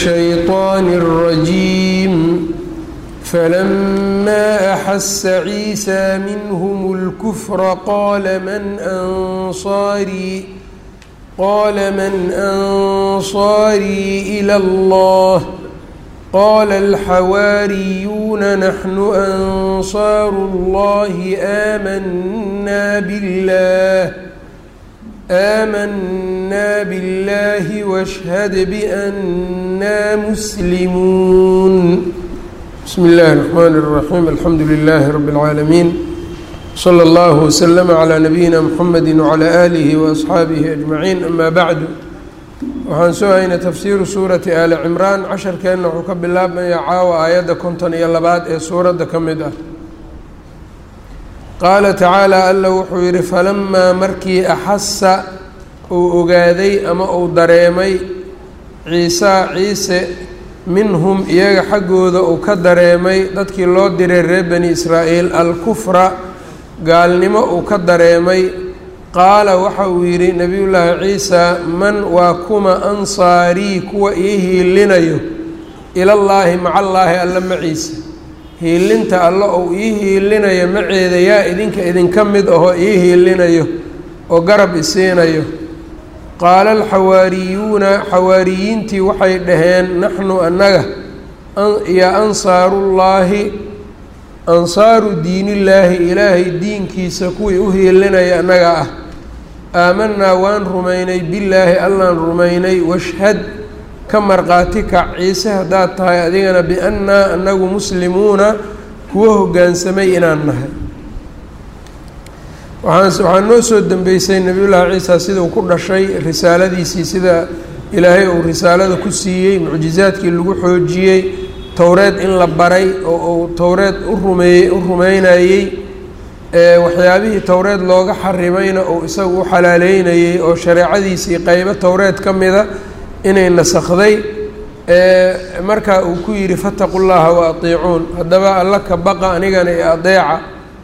الشيطان الرجيم فلما أحس عيسى منهم الكفر قال من أنصاري قال من أنصاري إلى الله قال الحواريون نحن أنصار الله آمنا بالله آمنا بالله واشهد بأننا مسلمون بسم الله الرحمن الرحيم الحمد لله رب العالمين صلى الله وسلم على نبيina mحamedi وعlى آlihi وأصxaabihi أجمaعين أma bعdu waxaan soo haynay tafsiiru suurati ali cimraan casharkeenna wuxuu ka bilaabmaya caawa aayadda konton iyo labaad ee suuradda ka mid ah qaala tacaalى alla wuxuu yihi falamaa markii axasa uu ogaaday ama uu dareemay ciisaa ciise minhum iyaga xaggooda uu ka dareemay dadkii loo diray reer bani israa'iil alkufra gaalnimo uu ka dareemay qaala waxa uu yidhi nebiyullaahi ciisa man waa kuma ansaarii kuwa ii hiilinayo ilallaahi macallaahi alla maciisa hiilinta alla ou ii hiilinayo maceeda yaa idinka idinka mid ahoo ii hiilinayo oo garab isiinayo qaala alxawaariyuuna xawaariyiintii waxay dhaheen naxnu annaga ya ansaarullaahi ansaaru diinillaahi ilaahay diinkiisa kuwii u hiilinaya annaga ah aamanaa waan rumaynay billaahi allaan rumaynay washhad ka markhaati kac ciise haddaad tahay adigana biannaa annagu muslimuuna kuwa hoggaansamay inaan nahay waxaan waxaa noo soo dembeysay nebiyullaahi ciisa sida uu ku dhashay risaaladiisii sida ilaahay uu risaalada ku siiyey mucjizaadkii lagu xoojiyey towreed in la baray oo uu towreed u rumeeyey u rumeynayey waxyaabihii towreed looga xarimayna uu isagu u xalaaleynayey oo shareecadiisii qeybo towreed ka mida inay nasakday markaa uu ku yidhi fataqu llaha wa atiicuun haddaba alla ka baqa anigana i adeeca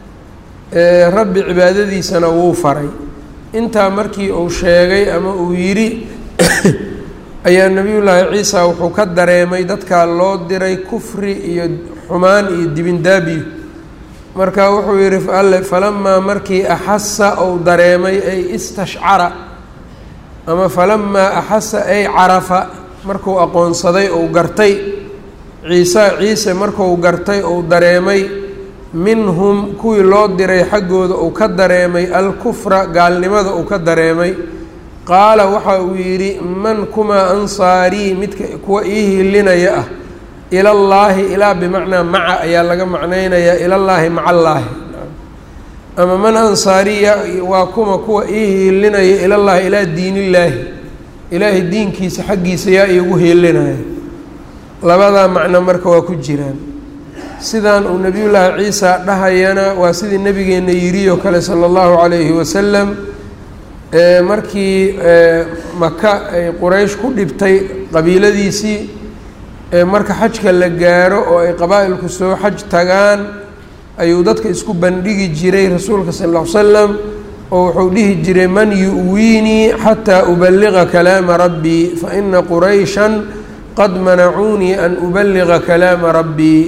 rabbi cibaadadiisana wuu faray intaa markii uu sheegay ama uu yidhi ayaa nebiyullaahi ciisa wuxuu ka dareemay dadkaa loo diray kufri iyo xumaan iyo dibindaabiyo marka wuxuu yidhi alle falamaa markii axasa ou dareemay ay istashcara ama falamaa axasa ay carafa markuu aqoonsaday ou gartay ciisa ciise marku gartay ou dareemay minhum kuwii loo diray xaggooda uu ka dareemay alkufra gaalnimada uu ka dareemay qaala waxa uu yidhi man kumaa ansaarii midka kuwa ii hilinaya ah ilallaahi ilaa bimacnaa maca ayaa laga macnaynayaa ilallaahi macallaahi ama man ansaariya waa kuma kuwa ii hiilinaya ilallaahi ilaa diinillaahi ilaahay diinkiisa xaggiisa yaa iigu hiilinaya labadaa macno marka waa ku jiraan sidan uu nebiyullaahi ciisa dhahayana waa sidii nebigeenna yidhi oo kale sala allahu calayhi wasalam markii maka ay quraysh ku dhibtay qabiiladiisii marka xajka la gaaro oo ay qabaa'ilku soo xaj tagaan ayuu dadka isku bandhigi jiray rasuulka sal ll ly slam oo wuxuu dhihi jiray man yu-wiinii xataa ubaliqa kalaama rabbii fa ina qurayshan qad manacuunii an ubaliqa kalaama rabbii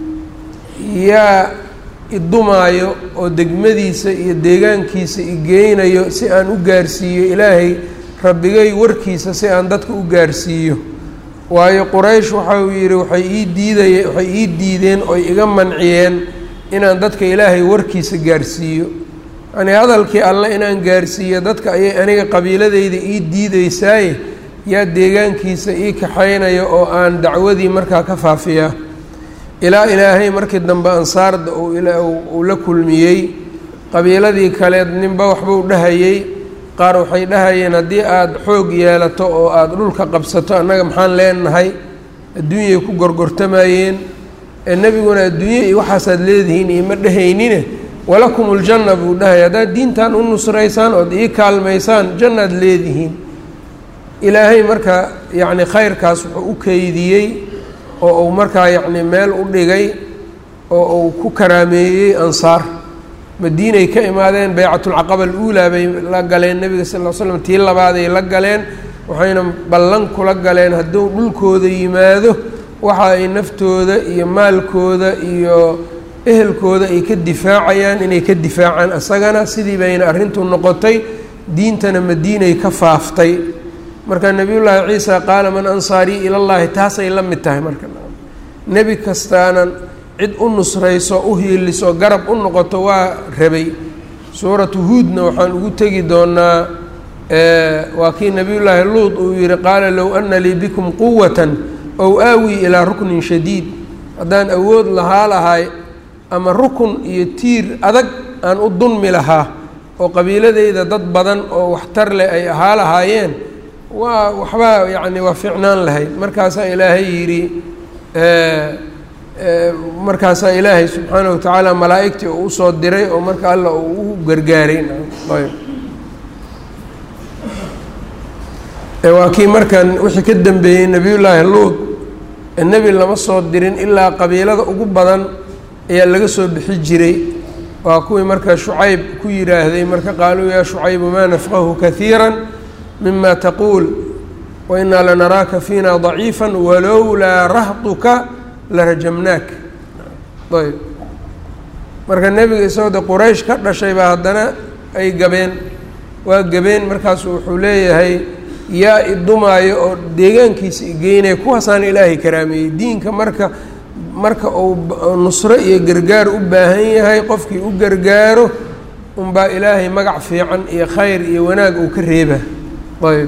yaa idumaayo oo degmadiisa iyo deegaankiisa igeynayo si aan u gaarsiiyo ilaahay rabbigay warkiisa si aan dadka u gaarsiiyo waayo quraysh waxa uu yidhi waxay ii diidaye waxay ii diideen oy iga manciyeen inaan dadka ilaahay warkiisa gaarsiiyo yanii hadalkii alle inaan gaarsiiyo dadka ayay aniga qabiiladeyda ii diideysaaye yaa deegaankiisa ii kaxaynaya oo aan dacwadii markaa ka faafiyaa ilaa ilaahay markii dambe ansaarda uu la kulmiyey qabiiladii kaleed ninba waxbuu dhahayey qaar waxay dhahayeen haddii aada xoog yeelato oo aada dhulka qabsato annaga maxaan leenahay adduunyay ku gorgortamayeen ee nebiguna adduunye iyo waxaasaad leedihiin ioma dhahaynine walakum uljanna buu dhahay haddaad diintan u nusraysaan ood ii kaalmaysaan jannaad leedihiin ilaahay marka yacni khayrkaas wuxuu u keydiyey oo uu markaa yacni meel u dhigay oo uu ku karaameeyey ansaar madiinay ka imaadeen baycatulcaqaba aluulaa bay la galeen nebiga sal ll slam tii labaaday la galeen waxayna ballan kula galeen hadduu dhulkooda yimaado waxa ay naftooda iyo maalkooda iyo ehelkooda ay ka difaacayaan inay ka difaacaan isagana sidii bayna arrintu noqotay diintana madiinay ka faaftay marka nebiyullaahi ciisa qaala man ansaarii ilallaahi taasay la mid tahay marka nebi kastaanan cid u nusrayso u hiiliso garab u noqoto waa rabay suuratu huudna waxaan ugu tegi doonaa waa kii nebiyullaahi luud uu yihi qaala low ana lii bikum quwatan ow aawii ilaa ruknin shadiid haddaan awood lahaa lahay ama rukun iyo tiir adag aan u dunmi lahaa oo qabiiladeyda dad badan oo waxtar leh ay ahaa lahaayeen waa waxbaa yacni waa ficnaan lahayd markaasaa ilaahay yidhi markaasaa ilaahay subxaana wa tacaala malaa'igtii uu usoo diray oo marka alla uu u gargaaray ayb waa kii markan wixii ka dambeeyey nebiyullaahi luud nebi lama soo dirin ilaa qabiilada ugu badan ayaa laga soo bixi jiray waa kuwii marka shucayb ku yidhaahday marka qaaluu yaa shucaybu maa nafqahu kahiira mima taquul wainaa lanaraaka fiina daciifa walowlaa rahduka larajamnaak ayb marka nebiga isagoo de quraysh ka dhashay baa haddana ay gabeen waa gabeen markaasu wuxuu leeyahay yaa idumaayo oo deegaankiisa igeynaya kuwaasaan ilaahay karaameeyey diinka marka marka uu nusro iyo gargaar u baahan yahay qofkii u gargaaro unbaa ilaahay magac fiican iyo khayr iyo wanaag uu ka reeba ayb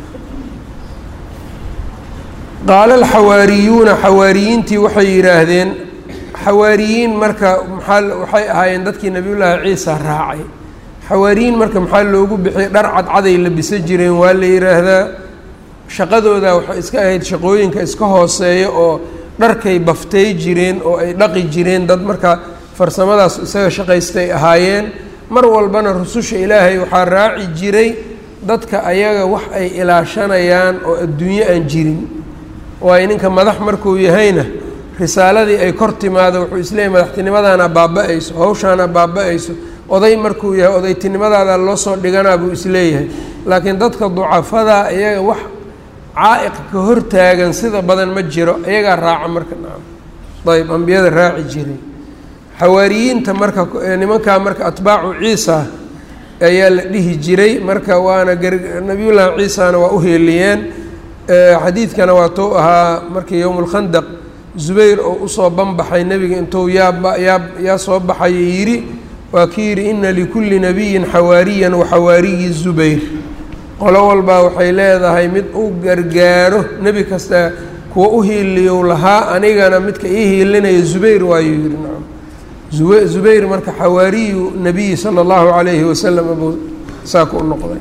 qaala alxawaariyuuna xawaariyiintii waxay yidhaahdeen xawaariyiin marka maxaa waxay ahaayeen dadkii nebiyullaahi ciisa raacay xawaariyiin marka maxaa loogu bixiyay dhar cadcaday labisa jireen waa la yidhaahdaa shaqadooda waxay iska ahayd shaqooyinka iska hooseeya oo dharkay baftay jireen oo ay dhaqi jireen dad marka farsamadaas isaga shaqaystay ahaayeen mar walbana rususha ilaahay waxaa raaci jiray dadka ayaga wax ay ilaashanayaan oo adduunyo aan jirin waayo ninka madax markuu yahayna risaaladii ay kor timaado wuxuu isleeyahy madaxtinimadaana baaba-ayso hawshaana baaba-ayso oday markuu yahay odaytinimadaada loo soo dhiganaa buu isleeyahay laakiin dadka ducafada iyaga wax caa'iq ka hortaagan sida badan ma jiro iyagaa raaca marka nacam ayb ambiyada raaci jiray xawaariyiinta marka nimankaa marka atbaacu ciisa ayaa la dhihi jiray marka waana nabiyullaahi ciisana waa u heeliyeen xadiidkana waa tou ahaa markii yowm lkhandaq zubayr oo usoo banbaxay nebiga intuu yaaba yaa yaa soo baxaya yidhi waa ki yidhi ina likulli nabiyin xawaariyan waxawaariyi zubayr qolo walbaa waxay leedahay mid u gargaaro nebi kasta kuwa u hiiliyow lahaa anigana midka ii hiilinaya zubayr waayuu yihi nacam zub zubayr marka xawaariyu nabiyi sala allahu calayhi wasalam buu saaka u noqday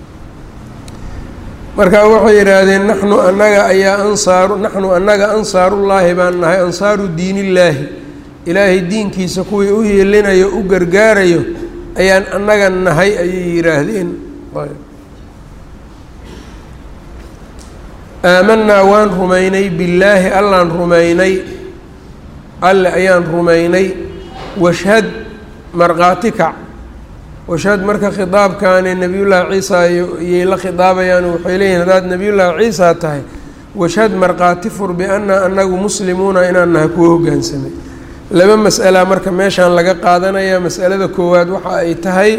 marka waxay yidhaahdeen naxnu annaga ayaa ansaaru naxnu annaga ansaarullaahi baan nahay ansaaru diinillaahi ilaahay diinkiisa kuwii u hiilinayo u gargaarayo ayaan annaga nahay ayay yidhaahdeen aamanaa waan rumaynay billaahi allaan rumaynay alle ayaan rumaynay washhad markhaati kac washhad marka khitaabkaani nebiyullaahi ciisa iyay la khitaabayaan waxay leeyihin haddaad nebiyullaahi ciisa tahay washhad markhaati fur bianna annagu muslimuuna inaan nahay kuwa hoggaansamay laba mas'alaa marka meeshaan laga qaadanaya mas'alada koowaad waxa ay tahay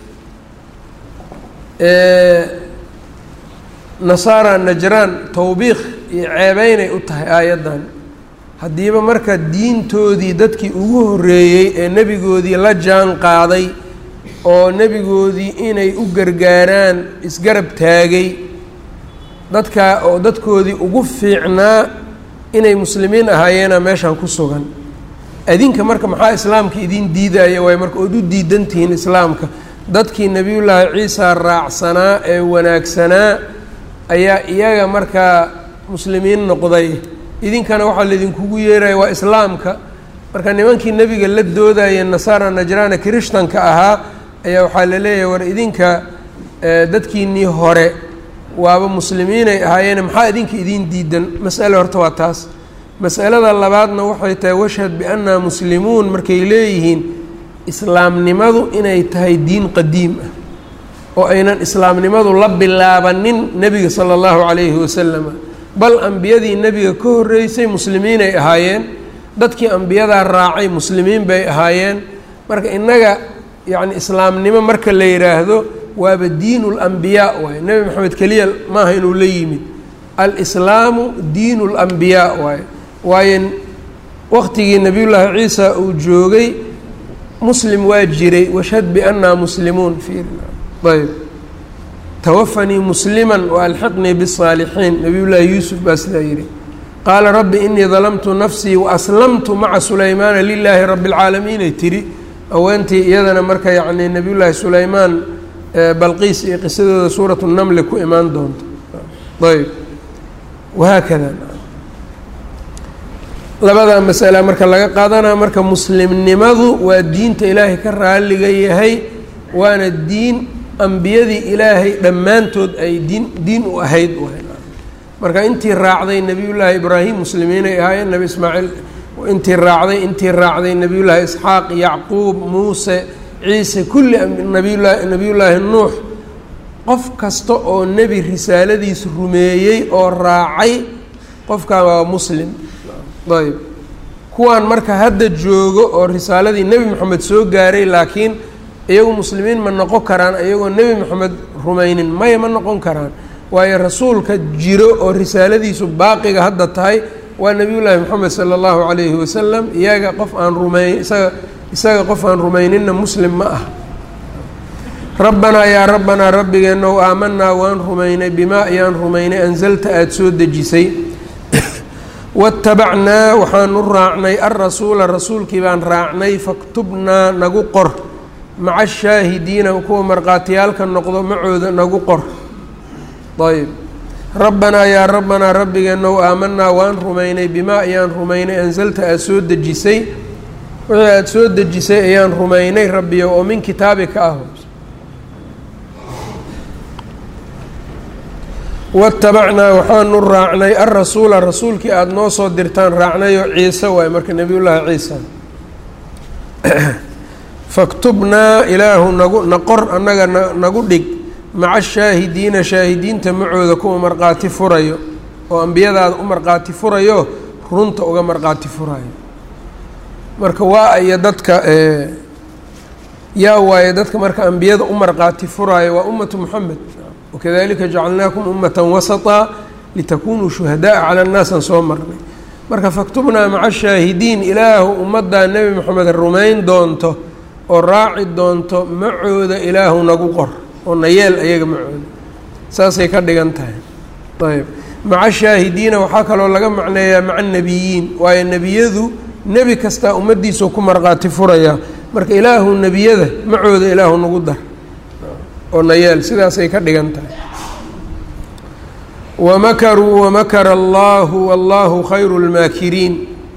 nasaara najraan towbiiq iyo ceebeynay u tahay aayaddan haddiiba marka diintoodii dadkii ugu horreeyey ee nebigoodii la jaan qaaday oo nebigoodii inay u gargaaraan isgarab taagay dadkaa oo dadkoodii ugu fiicnaa inay muslimiin ahaayeena meeshaan ku sugan adinka marka maxaa islaamka idin diidaya waay marka ood u diidan tihiin islaamka dadkii nebiyullaahi ciisa raacsanaa ee wanaagsanaa ayaa iyaga markaa muslimiin noqday idinkana waxaa laydinkugu yeeraya waa islaamka marka nimankii nebiga la doodaya nasaara najraana kirishtanka ahaa ayaa waxaa la leeyahay war idinka dadkiinnii hore waaba muslimiinay ahaayeene maxaa idinka idiin diidan mas'ale horta waa taas mas'alada labaadna waxay tahay washhad biannaa muslimuun markay leeyihiin islaamnimadu inay tahay diin qadiim ah oo aynan islaamnimadu la bilaabanin nebiga sala allahu calayhi wasalama bal ambiyadii nebiga ka horreysay muslimiinay ahaayeen dadkii ambiyadaa raacay muslimiin bay ahaayeen marka innaga yacni islaamnimo marka la yidhaahdo waaba diinu lambiyaa waaye nebi maxamed keliya maaha inuu la yimid alislaamu diinu lambiyaa waaye waayo waqtigii nebiyullaahi ciisa uu joogay muslim waa jiray washhad biannaa muslimuun ayb twafanii muslima waalxiqnii bالصaalixiin nabiy llaahi yuusuf baa sidaa yihi qaala rabbi inii dalamtu nafsii waaslamtu maca sulaymaana lilaahi rabi اlcaalamiin ay tiri haweentii iyadana marka yani nabiy llaahi sulaymaan balqiis iyo qisadooda suuratu namli ku imaan doonto ayb wahaakada labadaa masala marka laga qaadanaa marka muslimnimadu waa diinta ilaahay ka raaliga yahay waana diin ambiyadii ilaahay dhammaantood ay diin diin u ahayd marka intii raacday nebiyullaahi ibraahim muslimiinay ahaayeen nebi ismaaciil intii raacday intii raacday nebiyullaahi isxaaq yacquub muuse ciise kulli nabiyullaahi nebiyullaahi nuux qof kasta oo nebi risaaladiisa rumeeyey oo raacay qofkan waa muslim ayb kuwaan marka hadda joogo oo risaaladii nebi moxamed soo gaaray laakiin iyagu muslimiin ma noqon karaan iyagoo nebi moxamed rumaynin maya ma noqon karaan waayo rasuulka jiro oo risaaladiisu baaqiga hadda tahay waa nebiyullaahi moxamed sala allahu calayhi wasalam iyaga qof aan rumayn isaga isaga qof aan rumayninna muslim ma ah rabbanaa yaa rabbanaa rabbigeenow aamanaa waan rumaynay bimaa ayaan rumaynay ansalta aada soo dejisay watabacnaa waxaanu raacnay alrasuula rasuulkii baan raacnay faktubnaa nagu qor maca ashaahidiina kuwa markhaatiyaalka noqdo macooda nagu qor ayb rabbanaa yaa rabbanaa rabbigeenow aamanaa waan rumaynay bimaa ayaan rumaynay ansalta aada soo dejisay wixii aada soo dejisay ayaan rumaynay rabbiyo oo min kitaabika ah watabacnaa waxaanu raacnay alrasuula rasuulkii aada noo soo dirtaan raacnayoo ciise waay marka nebiyullaahi ciisa faktubnaa ilaahu nagu na qor annaga na nagu dhig maca ashaahidiina shaahidiinta macooda kuwa markhaati furayo oo ambiyadaada u markhaati furayo runta uga markhaati furayo marka waa iyo dadka yaa waaye dadka marka ambiyada u markhaati furaayo waa ummatu moxamed wakadalika jacalnaakum ummata wasaطa litakunuu shuhadaءa calى اnnaas aan soo marnay marka faktubnaa maca ashaahidiin ilaahu ummaddaa nebi moxamed rumayn doonto oo raaci doonto macooda ilaahu nagu qor oo nayeel ayaga macooda saasay ka dhigan tahay ayb maca shaahidiina waxaa kaloo laga macneeyaa maca nebiyiin waayo nebiyadu nebi kastaa ummaddiisuu ku markhaati furayaa marka ilaahu nebiyada macooda ilaahu nagu dar oo nayeel sidaasay ka dhigan tahay wamakaruu wamakara allahu wallahu khayru lmaakiriin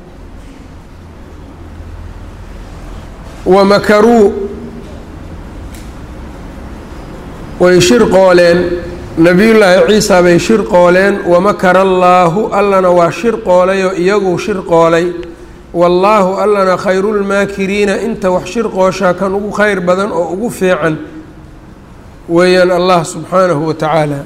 wamakaruu way shirqooleen nebiyullaahi ciisa bay shirqooleen wamakara allaahu allana waa shirqoolayoo iyaguu shirqoolay wallaahu allana khayrulmaakiriina inta wax shirqooshaa kan ugu khayr badan oo ugu fiican weeyaan allah subxaanahu wa tacaala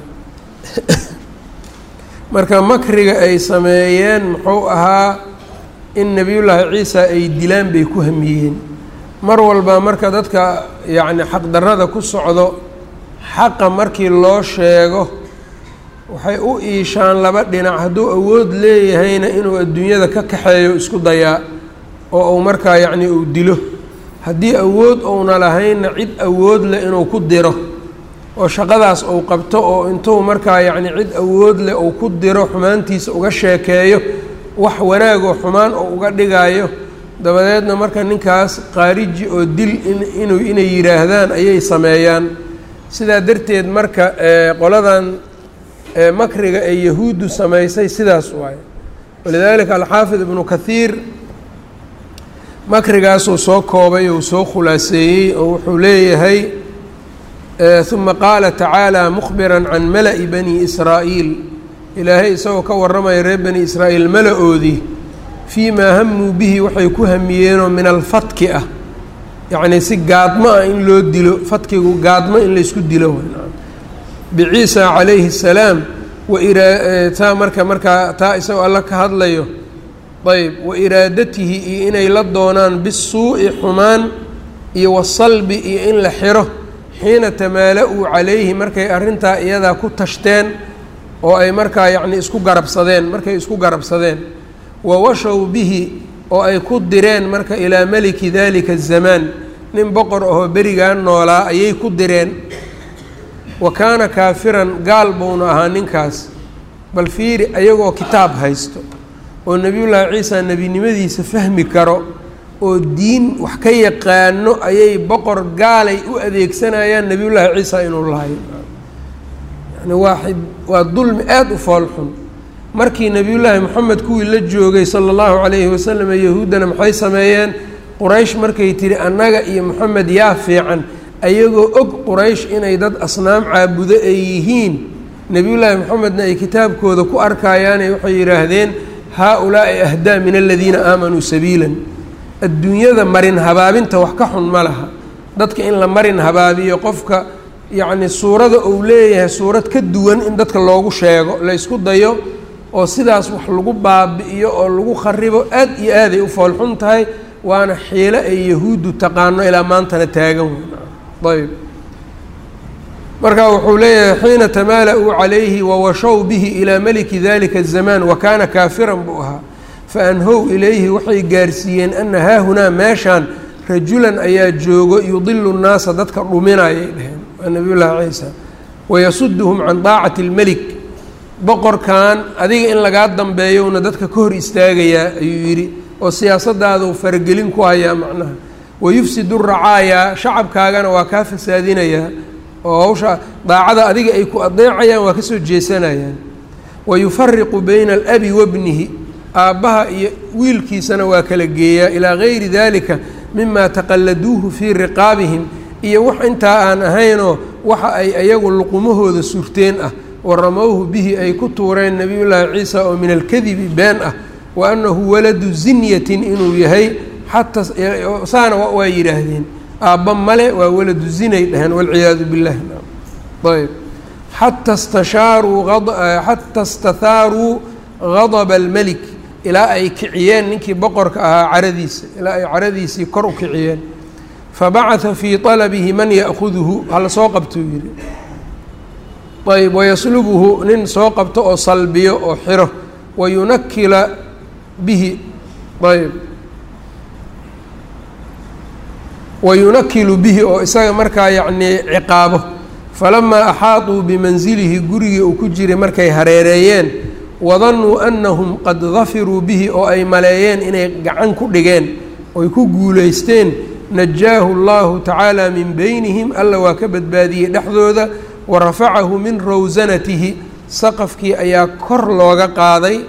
marka makriga ay sameeyeen muxuu ahaa in nebiyullaahi ciisa ay dilaan bay ku hamiyeen mar walba marka dadka yacni xaqdarrada ku socdo xaqa markii loo sheego waxay u iishaan laba dhinac hadduu awood leeyahayna inuu adduunyada ka kaxeeyo isku dayaa oo uu markaa yacni uu dilo haddii awood uuna lahaynna cid awood leh inuu ku diro oo shaqadaas uu qabto oo intuu markaa yacni cid awood leh uu ku diro xumaantiisa uga sheekeeyo wax wanaagoo xumaan oo uga dhigaayo dabadeedna marka ninkaas qaariji oo dil inuu inay yidhaahdaan ayay sameeyaan sidaa darteed marka qoladan makriga ee yahuuddu samaysay sidaas waaye walidaalika alxaafid ibnu kathiir makrigaasuu soo koobay ou soo khulaaseeyey oo wuxuu leeyahay uma qaala tacaala mukhbiran can mala'i bani israa'iil ilaahay isagoo ka warramaya reer bani israa'iil mala-oodii fii maa hamuu bihi waxay ku hamiyeenoo min alfatki ah yacnii si gaadmo ah in loo dilo fadkigu gaadmo in laysku dilo biciisa calayhi الsalaam waira taa marka markaa taa isagoo alla ka hadlayo ayb wa iraadatihi iyo inay la doonaan bisuu'i xumaan iyo wasalbi iyo in la xiro xiina tamaala-uu calayhi markay arrintaa iyadaa ku tashteen oo ay markaa yacni isku garabsadeen markay isku garabsadeen wa washow bihi oo ay ku direen marka ilaa meliki dalika الzamaan nin boqor ahoo berigaa noolaa ayay ku direen wa kaana kaafiran gaal buuna ahaa ninkaas bal fiiri ayagoo kitaab haysto oo nebiyullaahi ciisa nebinimadiisa fahmi karo oo diin wax ka yaqaano ayay boqor gaalay u adeegsanayaan nebiyullaahi ciisa inuu lahayo yani waa waa dulmi aada u foolxun markii nebiyullaahi moxamed kuwii la joogay sala allahu calayhi wasalam yahuuddana maxay sameeyeen quraysh markay tihi annaga iyo moxamed yaa fiican ayagoo og quraysh inay dad asnaam caabudo ay yihiin nebiyullaahi moxamedna ay kitaabkooda ku arkayaane waxay yidhaahdeen haa-ulaa'i ahdaa min aladiina aamanuu sabiilan adduunyada marin habaabinta wax ka xun ma laha dadka in la marin habaabiyo qofka yacni suurada uu leeyahay suurad ka duwan in dadka loogu sheego la ysku dayo oo sidaas wax lagu baabi'iyo oo lagu kharibo aad iyo aaday u foolxun tahay waana xiilo ay yahuuddu taqaano ilaa maantana taagan ayb marka wuxuu leeyahay xiina tamaala-uu calayhi wawashow bihi ilaa meliki dalika الzamaan wa kaana kaafiran buu ahaa faanhow ilayhi waxay gaarsiiyeen ana haahunaa meeshaan rajulan ayaa joogo yudilu nnaasa dadka dhuminayay dheheen waa nabiy llaahi ciisa wayasuduhum can daacati اlmelik boqorkan adiga in lagaa dambeeyowna dadka ka hor istaagayaa ayuu yidhi oo siyaasadaadu faragelin ku hayaa macnaha wayufsidu racaayaa shacabkaagana waa kaa fasaadinayaa oo hawsha daacada adiga ay ku adeecayaan waa ka soo jeesanayaan wayufariqu bayna alabi wabnihi aabbaha iyo wiilkiisana waa kala geeyaa ilaa gayri dalika mima taqalladuuhu fii riqaabihim iyo wax intaa aan ahaynoo waxa ay ayagu luqumahooda surteen ah wa ramowhu bihi ay ku tuureen nebiyullaahi ciisa oo min alkadibi been ah wa annahu waladu zinyatin inuu yahay xataa saana waa yidhaahdeen aabba male waa waladu zinay dhaheen walciyaadu billahi ayb xata stashaaruu xata istahaaruu gadaba almelik ilaa ay kiciyeen ninkii boqorka ahaa caradiisa ilaa ay caradiisii kor u kiciyeen fabacata fii طalabihi man ya'kuduhu hala soo qabtuu yidhi ayb wayaslubuhu nin soo qabto oo salbiyo oo xiro wayunakila bihi ayb wayunakilu bihi oo isaga markaa yacnii ciqaabo falamaa axaaطuu bimansilihi gurigii uu ku jiray markay hareereeyeen wadannuu annahum qad dafiruu bihi oo ay maleeyeen inay gacan ku dhigeen oy ku guulaysteen najaahu اllahu tacaala min beynihim alla waa ka badbaadiyey dhexdooda wa rafacahu min rawsanatihi saqafkii ayaa kor looga qaaday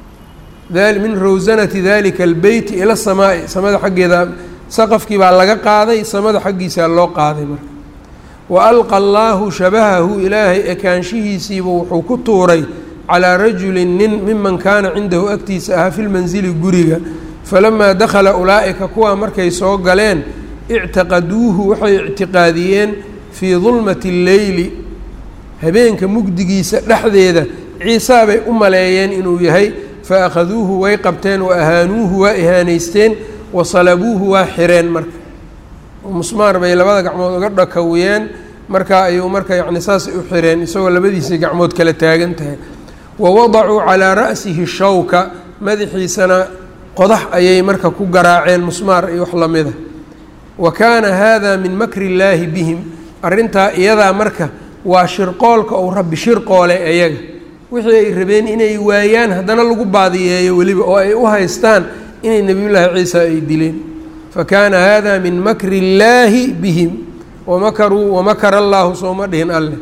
min rawsanati dalika albeyti ila samaa'i samada xaggeeda saqafkii baa laga qaaday samada xaggiisaa loo qaaday marka wa alqa allaahu shabahahu ilaahay ekaanshihiisiiba wuxuu ku tuuray calaa rajulin nin miman kaana cindahu agtiisa ahaa fi lmansili guriga falamaa dakhala ulaa'ika kuwaa markay soo galeen ictiqaduuhu waxay ictiqaadiyeen fii dulmati alleyli habeenka mugdigiisa dhexdeeda ciisaa bay u maleeyeen inuu yahay fa akhaduuhu way qabteen wa ahaanuuhu waa ihaanaysteen wasalabuuhu waa xireen marka musmaar bay labada gacmood uga dhakawiyeen markaa ayuu marka yacni saasay u xireen isagoo labadiisii gacmood kala taagan tahay wa wadacuu calaa ra'sihi shawka madaxiisana qodax ayay marka ku garaaceen musmaar iyo wax lamida wa kaana hada min makri illaahi bihim arrintaa iyadaa marka waa shirqoolka ou rabbi shirqoole iyaga wixii ay rabeen inay waayaan haddana lagu baadiyeeyo weliba oo ay u haystaan inay nebiyullaahi ciisa ay dileen fakaana hada min makri illaahi bihim wamakaruu wamakara allaahu sooma dhihin alleh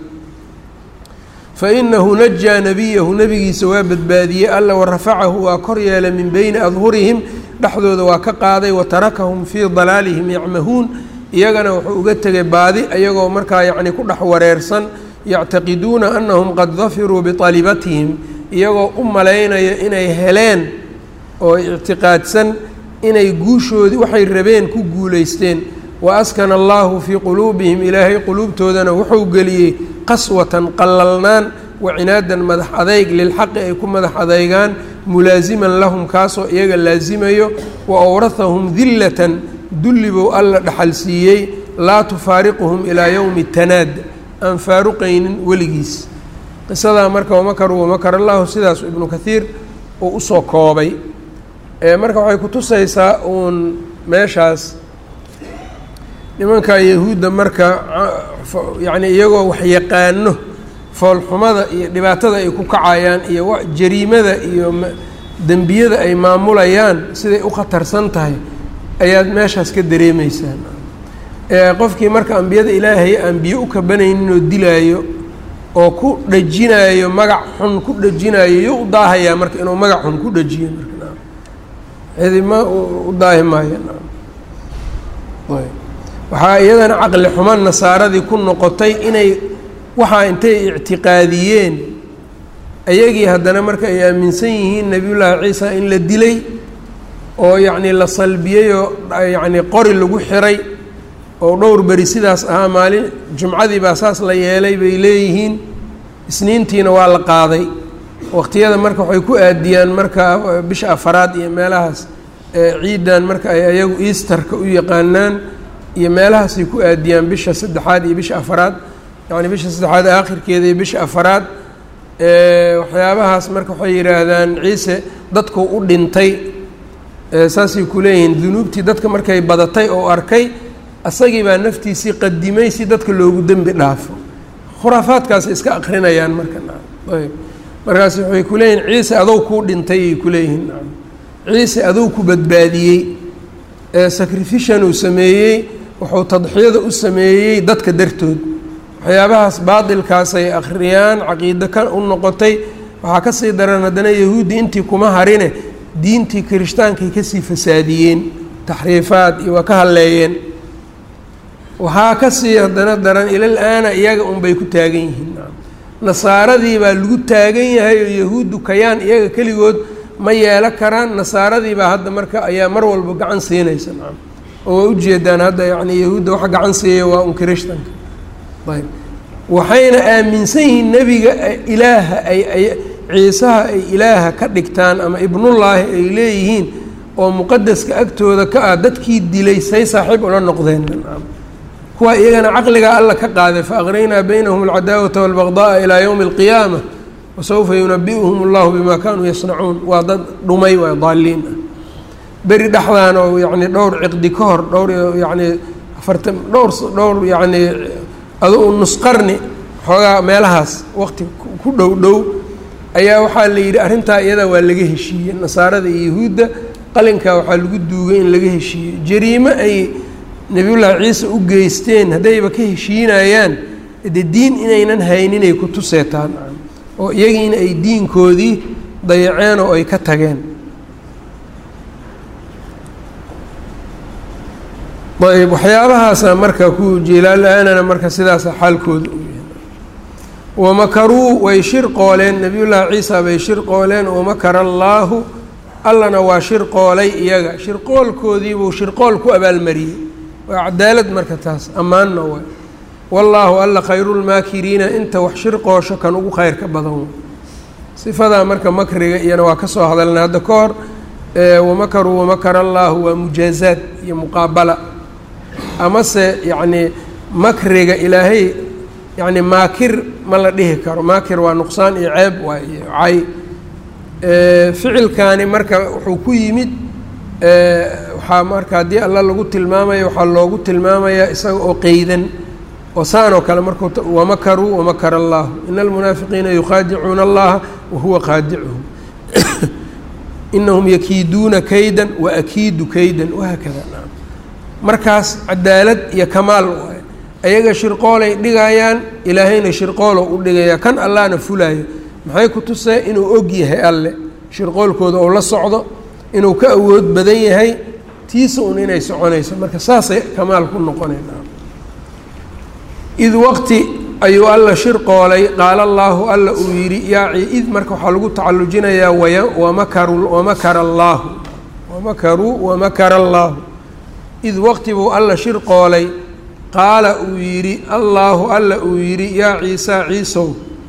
fainahu najaa nebiyahu nebigiisa waa badbaadiyey alla warafacahu waa kor yeelay min beyni adhurihim dhexdooda waa ka qaaday watarakahum fii dalaalihim yacmahuun iyagana wuxuu uga tegay baadi ayagoo markaa yacni ku dhex wareersan yactaqiduuna annahum qad dafiruu biطalibatihim iyagoo u malaynaya inay heleen oo ictiqaadsan inay guushoodii waxay rabeen ku guulaysteen wa askana allahu fii quluubihim ilaahay quluubtoodana wuxuu geliyey qaswatan qallalnaan wa cinaadan madax adayg lilxaqi ay ku madax adaygaan mulaasiman lahum kaasoo iyaga laasimayo wa awrahahum dillatan dullibow alla dhaxal siiyey laa tufaariquhum ilaa yowmi tanaad aan faaruqaynin weligiis qisadaa marka wamakaruu wamakar allahu sidaasu ibnu kathiir uu usoo koobay marka waxay kutusaysaa uun meeshaas nimanka yahuudda marka yacni iyagoo wax yaqaano foolxumada iyo dhibaatada ay ku kacayaan iyo jariimada iyo dembiyada ay maamulayaan siday u khatarsan tahay ayaad meeshaas ka dareemeysaan qofkii marka ambiyada ilaahay aan biyo u kabanaynin oo dilaayo oo ku dhajinaayo magac xun ku dhajinaayo yo u daahayaa marka inuu magac xun ku dhajiyo marka cidima u daahi maayo waxaa iyadana caqli xumo nasaaradii ku noqotay inay waxaa intay ictiqaadiyeen ayagii haddana marka ay aaminsan yihiin nebiyullaahi ciisa in la dilay oo yacnii la salbiyey oo yacnii qori lagu xiray oo dhowr beri sidaas ahaa maalin jumcadii baa saas la yeelay bay leeyihiin isniintiina waa la qaaday waqtiyada marka waxay ku aadiyaan marka bisha afaraad iyo meelahaas ciidan marka ay ayagu easterka u yaqaanaan iyo meelahaasay ku aadiyaan bisha saddexaad iyo bisha afaraad yacni bisha saddexaad aakhirkeeda iyo bisha afaraad waxyaabahaas marka waxay yidhaahdaan ciise dadku u dhintay saasay ku leeyihiin dunuubtii dadka markay badatay oo arkay asagii baa naftiisii qadimay si dadka loogu dembi dhaafo khuraafaadkaasay iska akrinayaan marka ayb markaas waxay ku leeyihin ciise adow kuu dhintay ay ku leeyihiin ciise adow ku badbaadiyey sacrifican uu sameeyey wuxuu tadxiyada u sameeyey dadka dartood waxyaabahaas baatilkaasay akhriyaan caqiido ka u noqotay waxaa ka sii daran haddana yahuuddi intii kuma harine diintii kirishhtaankay kasii fasaadiyeen taxriifaad iyo waa ka hadleeyeen waxaa ka sii haddana daran ilal aana iyaga unbay ku taagan yihiin nasaaradii baa lagu taagan yahay oo yahuuddu kayaan iyaga keligood ma yeelo karaan nasaaradii baa hadda marka ayaa mar walba gacan siinaysa oo waa ujeedaan hadda yacni yahuudda waxa gacan siiya waa un kirishtanka ayb waxayna aaminsan yihiin nebiga ilaaha ay ay ciisaha ay ilaaha ka dhigtaan ama ibnullaahi ay leeyihiin oo muqadaska agtooda ka ah dadkii dilay say saaxiib ula noqdeen kuwa iyagana caqligaa alla ka qaaday faaqraynaa baynahum alcadaawata walbaqda'a ilaa yowmi alqiyaama wasawfa yunabi'uhum allahu bima kanuu yasnacuun waa dad dhumay waa daaliin ah beri dhexdaan oo yacni dhowr ciqdi ka hor dhowr yacni afartan dhowr dhowr yacni adu nusqarni xoogaa meelahaas waqti ku dhow dhow ayaa waxaa la yidhi arrintaa iyadaa waa laga heshiiyey nasaarada iyo yahuudda qalinkaa waxaa lagu duugay in laga heshiiyey jariimo ay nebiyullaahi ciise u geysteen haddayba ka heshiinayaan de diin inaynan hayninay ku tuseetaan oo iyagiina ay diinkoodii dayaceen oo ay ka tageen ayb waxyaabahaasa marka ku jilaal-aanana marka sidaasa xaalkooda u yahay wamakaruu way shirqooleen nebiyullaahi ciisa bay shirqooleen wamakara allaahu allana waa shirqoolay iyaga shirqoolkoodiibuu shirqool ku abaalmariyey waa cadaalad marka taas ammaanna waay wallaahu alla khayrulmaakiriina inta wax shirqoosho kan ugu khayrka badan sifadaa marka makriga iyana waa ka soo hadalnay hadda ka hor wamakaruu wamakara allaahu waa mujaazaad iyo muqaabala amase yacnii makriga ilaahay yacni maakir ma la dhihi karo maakir waa nuqsaan iyo ceeb waa iyo cay ficilkaani marka wuxuu ku yimid waxaa marka haddii alla lagu tilmaamaya waxaa loogu tilmaamayaa isaga oo qeydan oo saan oo kale markuu wamakaruu wamakara allahu ina almunaafiqiina yukhaadicuuna allaha wahuwa khaadicuhum inahum yakiiduuna kaydan waakiidu kaydan wahaakada markaas cadaalad iyo kamaal waay ayaga shirqoolay dhigayaan ilaahayna shirqoolow u dhigaya kan allahna fulaayo maxay ku tusee inuu og yahay alle shirqoolkooda ou la socdo inuu ka awood badan yahay tiisa un inay soconayso marka saasay kamaal ku noqonayna id waqti ayuu alla shirqoolay qaala allaahu alla uu yidhi yaaci id marka waxaa lagu tacallujinayaa waya wamakaru wamakara allaahu wamakaruu wamakara allaahu id waqti buu alla shirqoolay qaala uu yidhi allaahu alla uu yidhi yaa ciisaa ciisow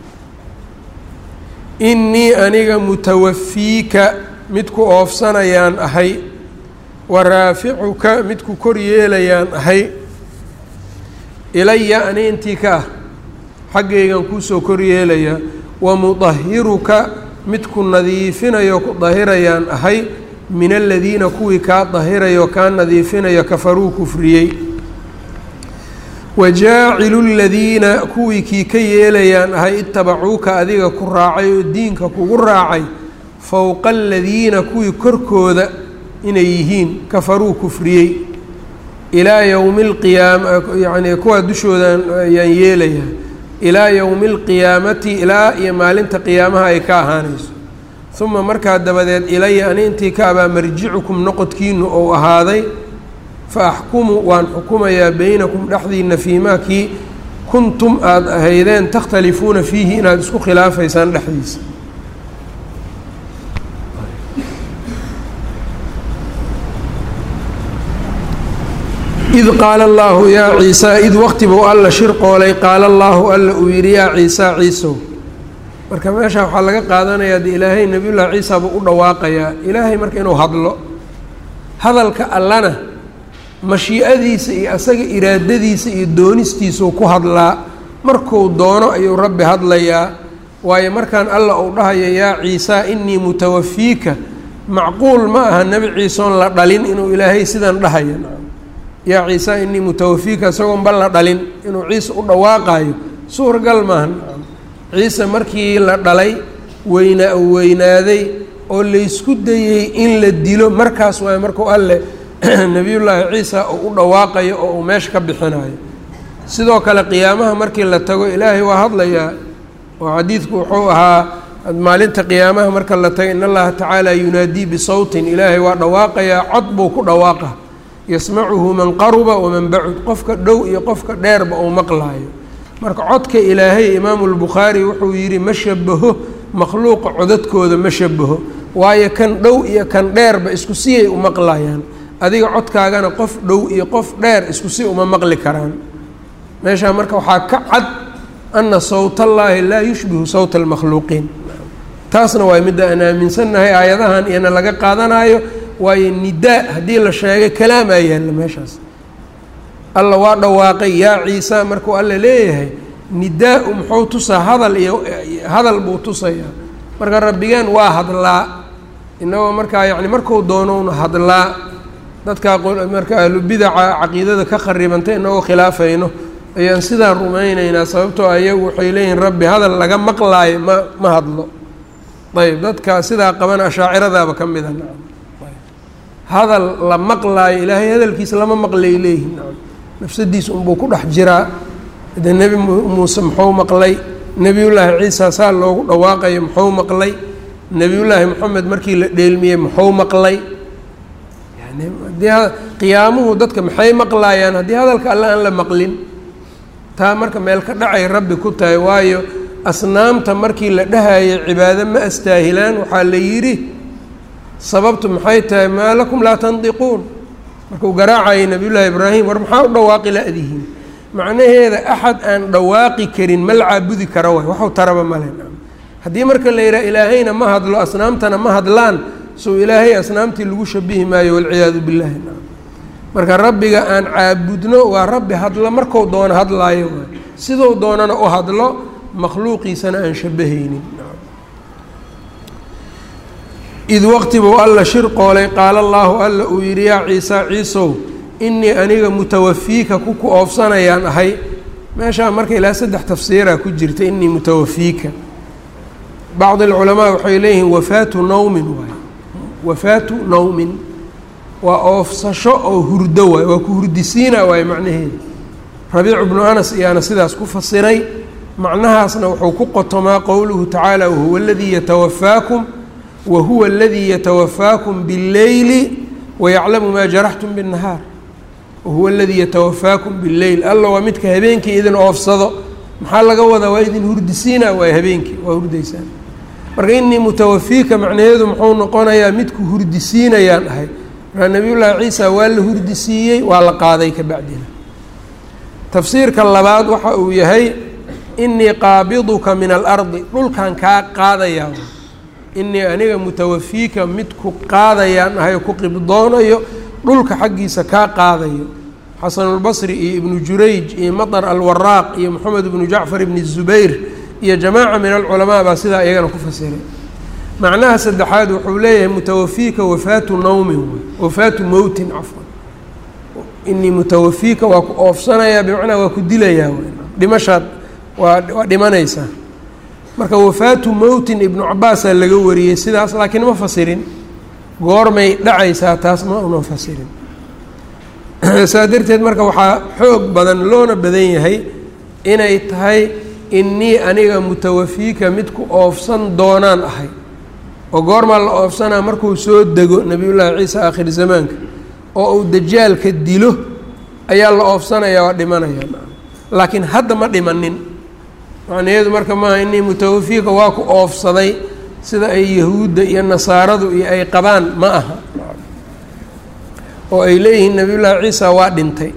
innii aniga mutawafiika mid ku oofsanayaan ahay wa raaficuka mid ku kor yeelayaan ahay ilaya ani intii ka ah xaggaygan kuusoo kor yeelayaa wa mudahiruka mid ku nadiifinayo ku dahirayaan ahay min aladiina kuwii kaa dahirayo kaa nadiifinayo kafaruu kufriyey wa jaacilu ladiina kuwii kii ka yeelayaan ahay itabacuuka adiga ku raacay oo diinka kugu raacay fowqa aladiina kuwii korkooda inay yihiin kafaruu kufriyey ilaa yowmi lqiyaama yacnii kuwaa dushoodan ayaan yeelayaa ilaa yowmi alqiyaamati ilaa iyo maalinta qiyaamaha ay ka ahaanayso uma markaa dabadeed ilaya ani intii ka abaa marjicukum noqodkiinu ou ahaaday fa axkumu waan xukumayaa beynakum dhexdiina fiimaa kii kuntum aada ahaydeen takhtalifuuna fiihi inaad isku khilaafaysaan dhexdiisa id qaala allaahu yaa ciisaa id waqti buu alla shirqoolay qaala allaahu alla uu yidhi yaa ciisaa ciisow marka meeshaa waxaa laga qaadanayaa de ilaahay nebiyullaahi ciisa buu u dhawaaqayaa ilaahay marka inuu hadlo hadalka allana mashii'adiisa iyo asaga iraadadiisa iyo doonistiisuu ku hadlaa markuu doono ayuu rabbi hadlayaa waayo markaan alla uu dhahayo yaa ciisaa innii mutawafiika macquul ma aha nebi ciisoon la dhalin inuu ilaahay sidan dhahayo yaa ciisa innii mutawafiika isagoon ba la dhalin inuu ciise u dhawaaqaayo suuragal maaha ciise markii la dhalay weynaa weynaaday oo laysku dayey in la dilo markaas waayo markuu alle nebiyullaahi ciisa uu u dhawaaqayo oo uu meesha ka bixinayo sidoo kale qiyaamaha markii la tago ilaahay waa hadlayaa oo xadiidku wuxuu ahaa maalinta qiyaamaha marka la tago in allaha tacaala yunaadii bisawtin ilaahay waa dhawaaqayaa cod buu ku dhawaaqa yasmacuhu man qaruba waman bacud qofka dhow iyo qofka dheerba uu maqlaayo marka codka ilaahay imaamu lbukhaari wuxuu yidhi ma shabaho makhluuqa codadkooda ma shabaho waayo kan dhow iyo kan dheerba isku siyay u maqlayaan adiga codkaagana qof dhow iyo qof dheer isku si uma maqli karaan meeshaa marka waxaa ka cad ana sawtallaahi laa yushbihu sawta almakhluuqiin taasna waa midda aan aaminsannahay aayadahan iyana laga qaadanaayo waayo nidaa haddii la sheegay kalaamaa yaalla meeshaas alla waa dhawaaqay yaa ciisa markuu alla leeyahay nidaa-u muxuu tusaa hadal iyo hadal buu tusayaa marka rabbigeen waa hadlaa inagoo markaa yacni markuu doonowna hadlaa dadkaa marka ahlubidaca caqiidada ka kharibantay inagoo khilaafayno ayaan sidaa rumayneynaa sababtoo ayagu waxay leeyihiin rabbi hadal laga maqlaayo ma ma hadlo ayb dadka sidaa qaban ashaaciradaaba ka mida hadal la maqlaayo ilaahay hadalkiisa lama maqlay leeyihin nafsadiisa unbuu ku dhex jiraa de nebi muuse muxuu maqlay nebiyullaahi ciisa saa loogu dhawaaqayo muxuu maqlay nebiyullaahi moxamed markii la dheelmiyey muxuu maqlay yani haddii qiyaamuhu dadka maxay maqlaayaan haddii hadalka alle aan la maqlin taa marka meel ka dhacay rabbi ku tahay waayo asnaamta markii la dhahayay cibaado ma astaahilaan waxaa la yidhi sababtu maxay tahay maa lakum laa tandiquun markuu garaacayay nabiyullaahi ibraahim war maxaa u dhawaaqi la-dihiin macnaheeda axad aan dhawaaqi karin ma la caabudi kara waay waxu taraba male haddii marka la yidhaha ilaahayna ma hadlo asnaamtana ma hadlaan soo ilaahay asnaamtii lagu shabihi maayo walciyaadu billahi marka rabbiga aan caabudno waa rabbi hadlo marku doono hadlaayo waay siduu doonana u hadlo makhluuqiisana aan shabahaynin id waqti buu alla shirqoolay qaala allaahu alla uu yidhi yaa ciisa ciisow innii aniga mutawafiika ku ku oofsanayaan ahay meeshaa marka ilaa saddex tafsiiraa ku jirta innii mutawafiika bacdi alculamaa waxay leeyihiin wafaatu nawmin waay wafaatu nawmin waa oofsasho oo hurdo waay waa ku hurdisiina waay macnaheeda rabiicu bnu anas ayaana sidaas ku fasiray macnahaasna wuxuu ku qotomaa qowluhu tacaala wahuwa aladii yatawafaakum wahuwa aladii yatawafaakum bاlleyli wayaclamu maa jaraxtum bالnahaar wahuwa aladii yatawafaakum bاlleyl alla waa midka habeenkii idin oofsado maxaa laga wadaa waa idin hurdisiina waay habeenkii waa hurdaysaan marka inii mutawafiika macnaheedu muxuu noqonayaa midku hurdisiinayaan ahay markaa nebiyullaahi ciisa waa la hurdisiiyey waa la qaaday ka bacdina tafsiirka labaad waxa uu yahay inii qaabiduka min alardi dhulkan kaa qaadayaa inii aniga mutawafiika mid ku qaadayaan ahay ku qibdoonayo dhulka xaggiisa kaa qaadayo xasanulbasri iyo ibnu jurayj iyo maطar alwaraaq iyo moxamed ibnu jacfar ibni zubayr iyo jamaaca min alculamaa baa sidaa iyagana ku fasiray macnaha saddexaad wuxuu leeyahay mutawafiika wafaatu nawmin wafaatu mowtin cafwan inii mutawafiika waa ku oofsanayaa bimacnaa waa ku dilayaa dhimashaad waa waa dhimanaysaa marka wafaatu mowtin ibnu cabaasaa laga wariyey sidaas laakiin ma fasirin goormay dhacaysaa taas ma una fasirin saa darteed marka waxaa xoog badan loona badan yahay inay tahay innii aniga mutawafiika mid ku oofsan doonaan ahay oo goormaa la oofsanaa markuu soo dego nebiyullaahi ciisa aakhir zamaanka oo uu dajaalka dilo ayaa la oofsanayaa waa dhimanayaa laakiin hadda ma dhimanin macnaheedu marka maaha inii mutawafiika waa ku oofsaday sida ay yahuudda iyo nasaaradu iyo ay qabaan ma aha oo ay leeyihiin nebiyullaahi ciisa waa dhintay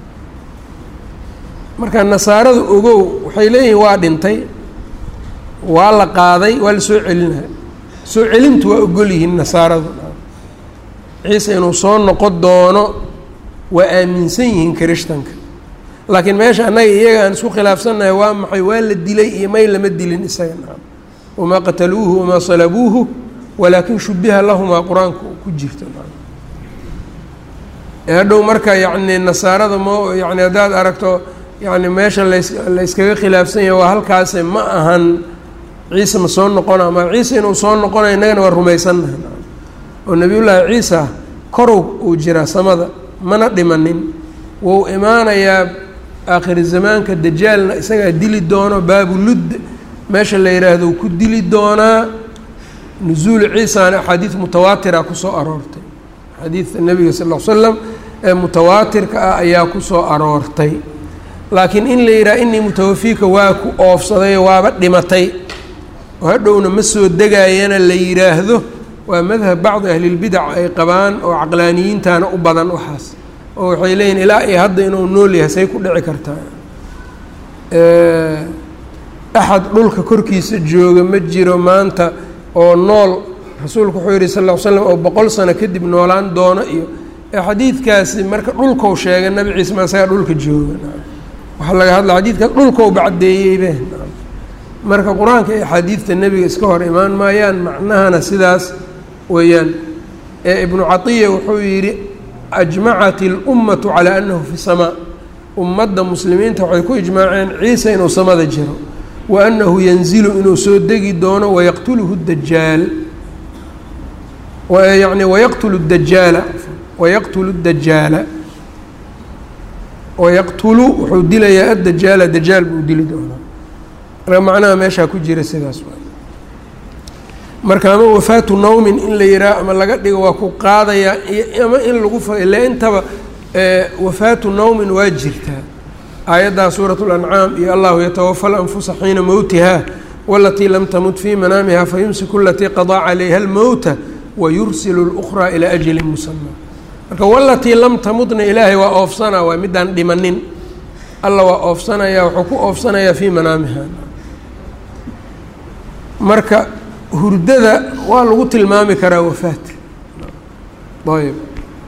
marka nasaaradu ogow waxay leeyihiin waa dhintay waa la qaaday waa la soo celinaya soo celintu waa ogol yihiin nasaaradu ciise inuu soo noqon doono waa aaminsan yihiin kirishtanka laakiin meesha annaga iyaga aan isku khilaafsannahay waa maxay waa la dilay iyo may lama dilin isaga naam wamaa qataluuhu wamaa salabuuhu walaakin shubiha lahumaa qur-aanku ku jirto naam hadhow marka yacni nasaarada mo yani haddaad aragto yani meesha las layskaga khilaafsan yahay waa halkaase ma ahan ciise ma soo noqona ma ciise inuu soo noqonayo innagana waa rumaysannahay naam oo nebiyullaahi ciisa korow uu jiraa samada mana dhimanin wou imaanayaa aakhiri zamaanka dajaalna isagaa dili doono baabuludd meesha la yidhaahdo ku dili doonaa nusuulu ciisana axaadiid mutawaatira kusoo aroortay xadiidka nebiga sal ll l slam ee mutawaatirka ah ayaa kusoo aroortay laakiin in la yidhaha inii mutawafiika waa ku oofsaday waaba dhimatay oo hadhowna ma soo degaayana la yidhaahdo waa madhab bacdi ahlilbidac ay qabaan oo caqlaaniyiintana u badan waxaas oo waxay leeyihin ilaa iyo hadda inuu nool yahay say ku dhici kartaa axad dhulka korkiisa jooga ma jiro maanta oo nool rasuulku wuxuu yihi sal ll ly slam oo boqol sano kadib noolaan doono iyo xadiidkaasi marka dhulkou sheegay nabi ciise ma isagaa dhulka jooga waxaa laga hadla xadiidkaas dhulkou bacdeeyeybe marka qur-aanka iyo axaadiidta nebiga iska hor imaan maayaan macnahana sidaas weeyaan ee ibnu catiya wuxuu yidhi ajmacat اlummatu calaa annahu fi samaa ummadda muslimiinta waxay ku ijmaaceen ciise inuu samada jiro wa annahu yanzilu inuu soo degi doono wayaqtuluhu dajaal yani wayaqtulu dajaala wayaqtulu dajaala wayaqtulu wuxuu dilayaa addajaala dajaal buu dili doonaa marka macnaha meeshaa ku jira sidaas marka ama wafaatu nawmin in la yihaah ama laga dhigo waa ku qaadayaa ama in lagu ile intaba wafaatu nawmin waa jirtaa aayaddaa suurat اlancaam iyo allahu yatawafa lanfusa xiina mowtiha walatii lam tamut fii manaamiha fayumsiku alatii qadaa calayha almowta wayursilu اlأkhraa ilaa ajli musama marka walatii lam tamutna ilaahay waa oofsanaa waa midaan dhimanin alla waa oofsanaya wuxuu ku oofsanayaa fii manaamiha marka hurdada waa lagu tilmaami karaa wafaat ayb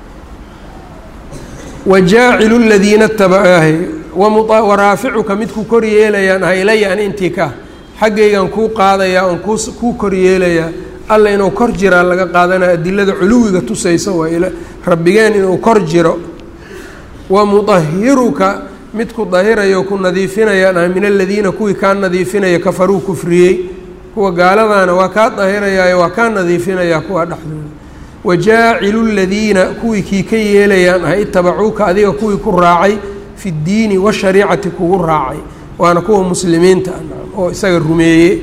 wajaacilu ladiina tabaaah waraaficuka midku kor yeelayaan ah ilaya an intii ka xaggaygan kuu qaadayaa oon ku kuu kor yeelayaa alla inuu kor jiraa laga qaadanaya adilada culuwiga tusaysa waa rabbigeen inuu kor jiro wa mudahiruka midku dahirayo ku nadiifinayaan ah min aladiina kuwii kaa nadiifinaya kafaruu kufriyey kuwa gaaladaana waa kaa dahirayaayo waa kaa nadiifinayaa kuwa dhexdooda wajaacilu ladiina kuwii kii ka yeelayaan ah itabacuuka adiga kuwii ku raacay fi ddiini washariicati kugu raacay waana kuwa muslimiinta oo isaga rumeeye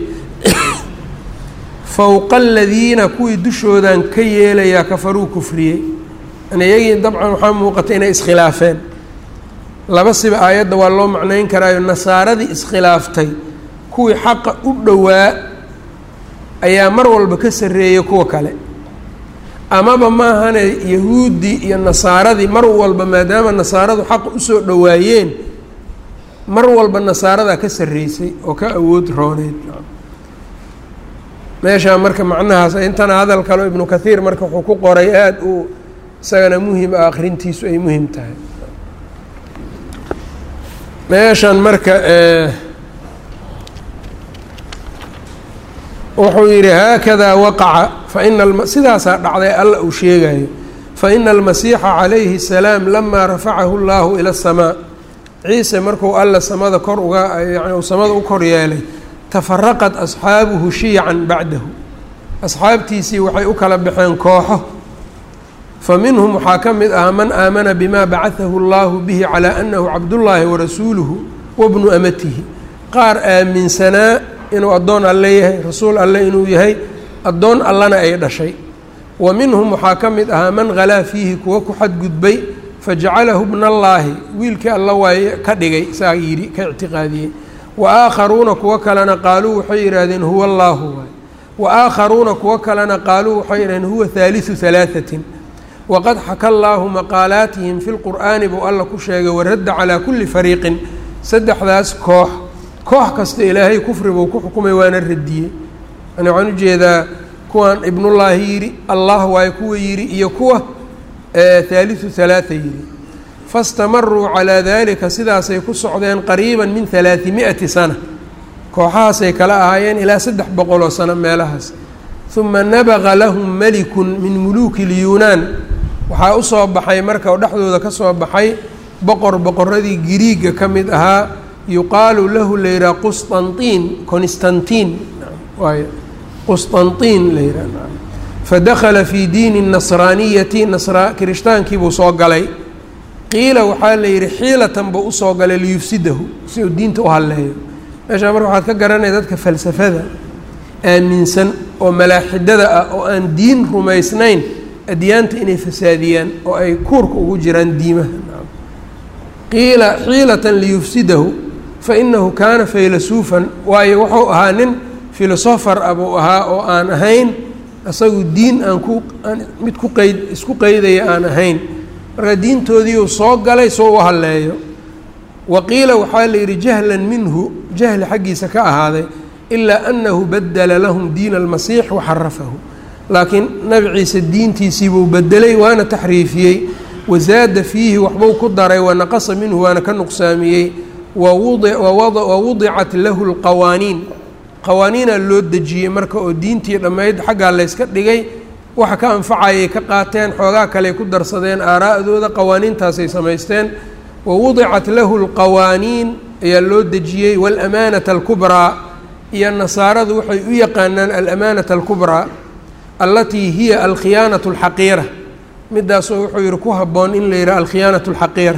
fowqa aladiina kuwii dushoodan ka yeelayaa kafaruu kufriyey yani iyagii dabcan waxaa muuqata inay iskhilaafeen laba siba aayadda waa loo macnayn karaayo nasaaradii iskhilaaftay kuwii xaqa u dhowaa ayaa mar walba ka sarreeyay kuwa kale amaba maahane yahuuddii iyo nasaaradii mar walba maadaama nasaaradu xaqa usoo dhowaayeen mar walba nasaaradaa ka sarreysay oo ka awood rooneyd meeshaa marka macnahaas intana hadal kaleo ibnu kathiir marka wuxuu ku qoray aada uu isagana muhim ah akrintiisu ay muhim tahay meeshan marka wuxuu yidhi haakadaa waqaca faina sidaasaa dhacday alla uu sheegayo faina almasiixa calayhi الsalaam lamaa rafacahu اllahu ila الsamaa ciise markuu alla samada kor uga yani uu samada u kor yeelay tafaraqat asxaabuhu shiyacan bacdahu asxaabtiisii waxay u kala baxeen kooxo fa minhum waxaa ka mid ah man aamana bima bacaahu اllahu bihi calaa anahu cabdullaahi warasuuluhu wabnu amatihi qaar aaminsanaa inuu addoon alle yahay rasuul alle inuu yahay addoon allana ay dhashay wa minhum waxaa ka mid ahaa man halaa fiihi kuwa ku xadgudbay fajacalahu bnallaahi wiilkii alla waaye ka dhigay saa yidhi ka ictiqaadiyey wa aakharuuna kuwo kalena qaaluu waxay yidhaahdeen huwa allaahu waay wa aakharuuna kuwo kalena qaaluu waxay yidhahdeen huwa haaliثu halaaثatin waqad xaka allaahu maqaalaatihim fi lqur'aani buu alla ku sheegay waradda calaa kulli fariiqin saddexdaas koox koox kasta ilaahay kufri buu ku xukumay waana radiyey yani waxaan ujeedaa kuwan ibnullaahi yidhi allah waayo kuwa yidhi iyo kuwa haaliثu halaaa yidhi faاstamaruu calaa dalika sidaasay ku socdeen qariiba min halaaثi miئati sana kooxahaasay kala ahaayeen ilaa saddex boqoloo sano meelahaas uma nabaqa lahum melikun min muluuki اlyunaan waxaa usoo baxay marka oo dhexdooda ka soo baxay boqor boqoradii giriiga ka mid ahaa yuqaalu lahu la yidhaha qusطanطin constantin waay qusطanطin la yidhah fadakala fii diini الnasraaniyati nasra kirishhtaankii buu soo galay qiila waxaa la yidhi xiilatan buu usoo galay liyufsidahu si uu diinta u halleeyo meeshaa marka waxaad ka garanaya dadka falsafada aaminsan oo malaaxidada ah oo aan diin rumaysnayn adyaanta inay fasaadiyaan oo ay kuurka ugu jiraan diimaha qiila xiilatan liyufsidahu fainahu kaana faylasuufan waayo wuxuu ahaa nin filosofar ah buu ahaa oo aan ahayn isagu diin aan ku mid ku qeyd isku qeydaya aan ahayn marka diintoodiiuu soo galay soo u halleeyo wa qiila waxaa la yidhi jahlan minhu jahli xaggiisa ka ahaaday ilaa annahu badala lahum diina almasiix waxarafahu laakiin nabi ciise diintiisiibuu bedelay waana taxriifiyey wazaada fiihi waxbuu ku daray wanaqasa minhu waana ka nuqsaamiyey wawudicat lahu lqawaaniin qawaaniinaa loo dejiyey marka oo diintii dhammayd xaggaa layska dhigay waxa ka anfacayay ka qaateen xoogaa kaley ku darsadeen aaraa'dooda qawaaniintaasay samaysteen wawudicat lahu lqawaaniin ayaa loo dejiyey waalamanata alkubraa iyo nasaaradu waxay u yaqaanaan alamaanata alkubraa allatii hiya alkhiyaanatu alxaqiira midaasoo wuxuu yihi ku habboon in la yidhaha alkhiyaanatu alxaqiira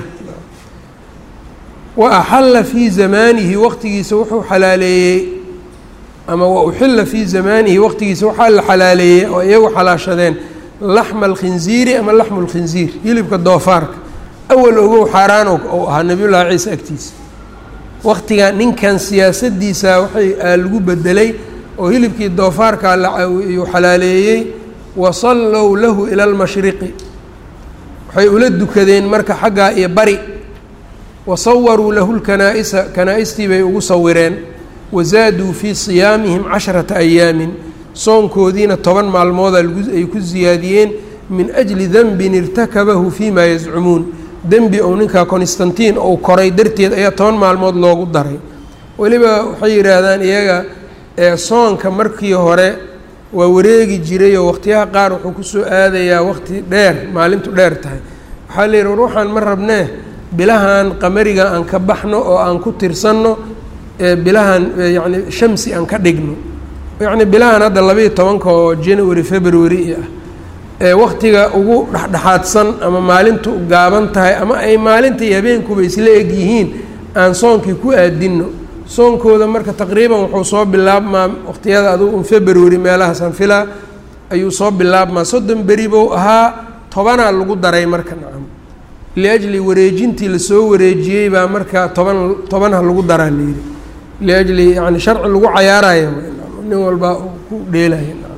wa axalla fii zamaanihi waqtigiisa wuxuu xalaaleeyey ama wa uxilla fii zamaanihi waqtigiisa waxaa la xalaaleeyey oo iyagu xalaashadeen laxma alkhinziiri ama laxmu lkhinziir hilibka doofaarka awal ogow xaaraan ou ahaa nabiyullaahi ciise agtiisa waqtiga ninkan siyaasadiisa waxay lagu bedelay oo hilibkii doofaarkaa layuu xalaaleeyey wasallow lahu ila almashriqi waxay ula dukadeen marka xaggaa iyo bari wasawaruu lahu lkanaa-isa kanaa-istii bay ugu sawireen wazaaduu fii siyaamihim casharata ayaamin soonkoodiina toban maalmooda ay ku siyaadiyeen min ajli denbin irtakabahu fii maa yazcumuun dembi ou ninkaa constantin ou koray darteed ayaa toban maalmood loogu daray weliba waxay yidhaahdaan iyaga soonka markii hore waa wareegi jiray oo waqtiyaha qaar wuxuu kusoo aadayaa waqti dheer maalintu dheer tahay waxaa la yidhi war waxaan ma rabnee bilahan qamariga aan ka baxno oo aan ku tirsanno bilahan yacni shamsi aan ka dhigno yacni bilahan hadda labaiyo tobanka oo january february ah ee waktiga ugu dhexdhexaadsan ama maalintu gaaban tahay ama ay maalinta iyo habeenkuba isla eg yihiin aan soonkii ku aadinno soonkooda marka taqriiban wuxuu soo bilaabmaa waqtiyada adugu un february meelahaasaan filaa ayuu soo bilaabmaa soddon beri bou ahaa tobanaa lagu daray marka nacam liajli wareejintii lasoo wareejiyey baa marka toban tobanha lagu daraa layidhi liajli yani sharci lagu cayaarayo nin walbaa ku dheelaya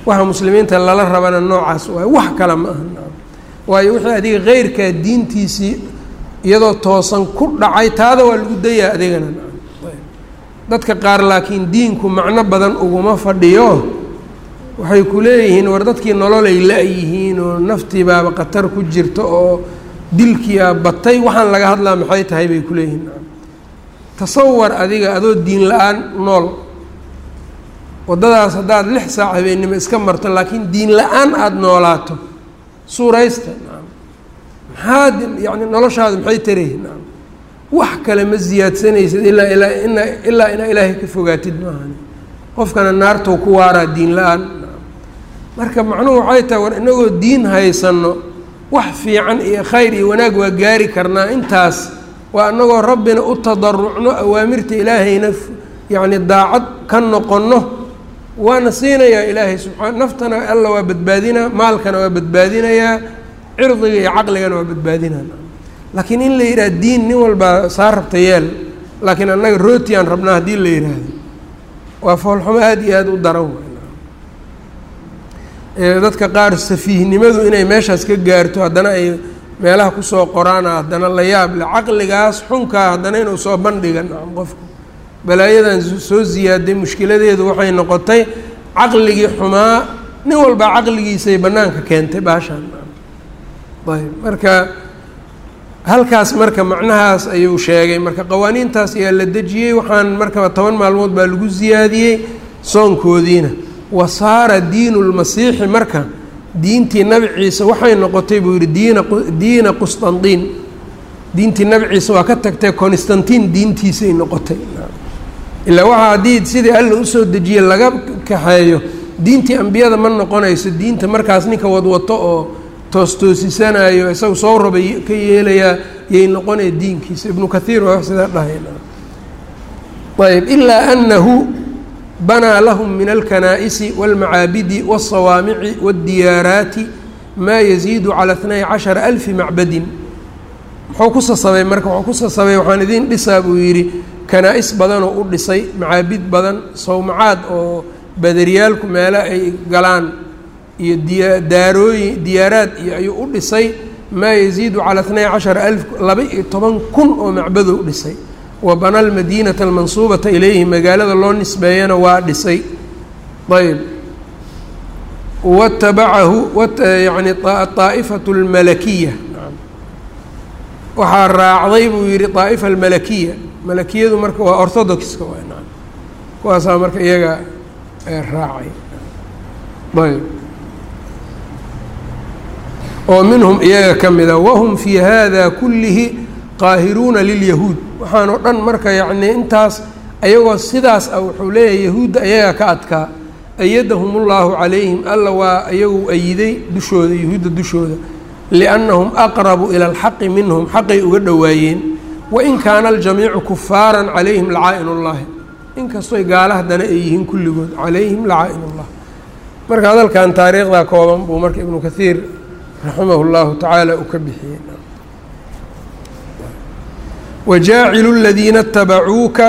waxa muslimiinta lala rabana noocaas waay wax kale ma aha nacam waayo wixii adiga keyrkaa diintiisii iyadoo toosan ku dhacay taada waa lagu dayaa adigana nacam dadka qaar laakiin diinku macno badan uguma fadhiyo waxay ku leeyihiin war dadkii nololay la-yihiin oo naftii baaba khatar ku jirta oo dilkiia batay waxaan laga hadlaa maxay tahay bay ku leeyihiin tasawar adiga adoo diin la-aan nool waddadaas haddaad lix saac habeennimo iska marto laakiin diin la-aan aada noolaato suuraysta nacam maxaad yacni noloshaada maxay tarayi nacam wax kale ma siyaadsanaysid ilaa ilaa ina ilaa inaa ilaahay ka fogaatid maahan qofkana naartou ku waaraa diin la-aan marka macnuhu waxay tahay war inagoo diin haysanno wax fiican iyo khayr iyo wanaag waa gaari karnaa intaas waa inagoo rabbina u tadarucno awaamirta ilaahayna yacni daacad ka noqonno waana siinayaa ilaahay subxaa naftana alla waa badbaadinaa maalkana waa badbaadinayaa cirdiga iyo caqligana waa badbaadinaa laakiin in la yidhaha diin nin walbaa saa rabta yeel laakiin annaga rooti aan rabnaa haddii la yidhaahdo waa foolxumo aada iyo aada u daran dadka qaar safiihnimadu inay meeshaas ka gaarto haddana ay meelaha kusoo qoraana haddana la yaab le caqligaas xunkaa haddana inuu soo bandhiga nacam qofku balaayadan soo ziyaaday mushkiladeedu waxay noqotay caqligii xumaa nin walbaa caqligiisay bannaanka keentay baashaan ayb marka halkaas marka macnahaas ayuu sheegay marka qawaaniintaas ayaa la dejiyey waxaan markaba toban maalmood baa lagu siyaadiyey soonkoodiina wa saara diinu lmasiixi marka diintii nabi ciise waxay noqotay buu yihi diina diina qustandiin diintii nabi ciise waa ka tagtay constantin diintiisay noqotay ilaa waxaa haddii sidii alla usoo dejiyey laga kaxeeyo diintii ambiyada ma noqonayso diinta markaas ninka wadwato oo toostoosisanayo isaga soo rabay ka yeelayaa yay noqonaya diinkiisa ibnu kathiir waa wax sidaa dhahayn ayb ilaa anahu banaa lahum min alkanaa'isi wاlmacaabidi wالsawaamici wاdiyaaraati maa yaziidu calى اtnay cashara alfi macbadin muxuu ku sasabay marka wuxuu ku sasabay waxaan idiin dhisaa buu yidhi kanaa-is badanoo u dhisay macaabid badan sawmacaad oo badariyaalku meelo ay galaan iyo diya daarooyin diyaaraad iyo ayuu u dhisay maa yaziidu calaa itnay cashara alf laba iyo toban kun oo macbadou dhisay wa bana almadiinata almansuubata ilayhi magaalada loo nisbeeyana waa dhisay ayb watabacahu yani aa'ifatu almalakiya waxaa raacday buu yihi aa'ifa almalakiya malakiyadu marka waa orthodoxka waa naam kuwaasaa marka iyaga raacay ayb oo minhum iyaga ka mida wahum fii hada kullihi qaahiruuna lilyahuud waxaanoo dhan marka yacnii intaas ayagoo sidaas ah wuxuu leeyahay yahuudda ayagaa ka adkaa ayadahum ullaahu calayhim alla waa iyagu ayiday dushooda yahuudda dushooda liannahum aqrabu ila alxaqi minhum xaqay uga dhowaayeen wain kaana aljamiicu kufaaran calayhim lacaa-in ullaahi inkastoy gaala haddana ay yihiin kulligood calayhim lacaa-in ullah marka hadalkan taariikhdaa kooban buu marka ibnu kathiir raximah اllahu tacaala uu ka bixiyey wajaacilu ladiina tabacuuka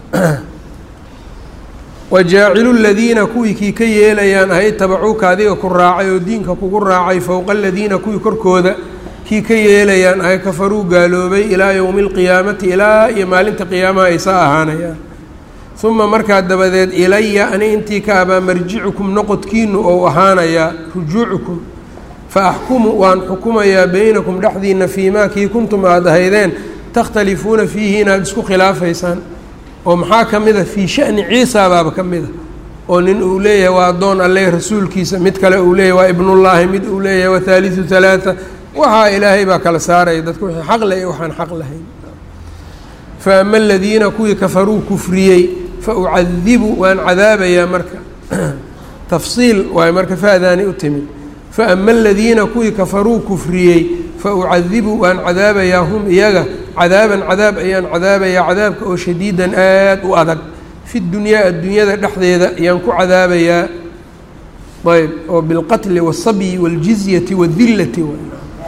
wajaacilu ladiina kuwii kii ka yeelayaan ahay tabacuuka adiga ku raacay oo diinka kugu raacay fowqa aladiina kuwii korkooda kii ka yeelayaan ahay kafaruu gaaloobay ilaa yowmi اlqiyaamati ilaa iyo maalinta qiyaamaha ay saa ahaanayaan uma markaa dabadeed ilaya ani intii ka abaa marjicukum noqodkiinu ou ahaanayaa rujuucukum faaxkumu waan xukumayaa beynakum dhexdiina fii maa kii kuntum aada ahaydeen takhtalifuuna fiihi inaad isku khilaafaysaan oo maxaa ka mid a fii shani ciisa baaba ka mid a oo nin uu leeyahay waa addoon alleh rasuulkiisa mid kale uu leeyahay waa ibnullaahi mid uu leeyahay waa haalidu halaata waxaa ilaahay baa kala saaraya dadka wixii xaq leh iyo waxaan xaq lahayn fa ama aladiina kuwii kafaruu kufriyey fa ucadibu waan cadaabayaa marka tafsiil waayo marka faadaani u timid faama aladiina kuwii kafaruu kufriyey fa ucadibu waan cadaabayaa hum iyaga cadaaban cadaab ayaan cadaabayaa cadaabka oo shadiidan aad u adag fi dunyaa addunyada dhexdeeda ayaan ku cadaabayaa ayb oo bilqatli waالsabyi wاljizyati waاdillati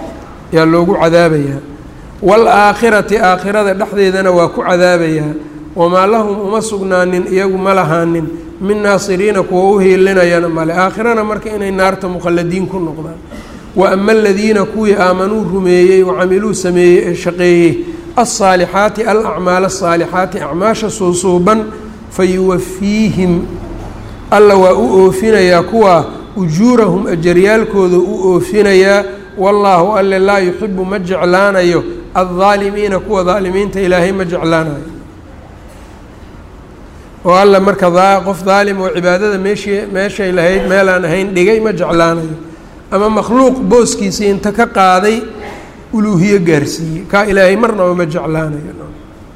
ayaa loogu cadaabayaa wاlaakhirati aakhirada dhexdeedana waa ku cadaabayaa wamaa lahum uma sugnaanin iyagu ma lahaanin min naasiriina kuwa u hiilinayana male aakhirana marka inay naarta mukhalladiin ku noqdaan wa ama aladiina kuwii aamanuu rumeeyey wacamiluu sameeyey ee shaqeeyey alsaalixaati alacmaal asaalixaati acmaasha suusuuban fayuwafiihim alla waa u oofinayaa kuwaa ujuurahum ajaryaalkooda u oofinayaa wallaahu alle laa yuxibu ma jeclaanayo addaalimiina kuwa daalimiinta ilaahay ma jeclaanayo oo alla marka qof daalim oo cibaadada meeshii meeshay lahayd meelaan ahayn dhigay ma jeclaanayo ama makhluuq booskiisii inta ka qaaday uluuhiyo gaarsiiyey kaa ilaahay marnaba ma jeclaanayo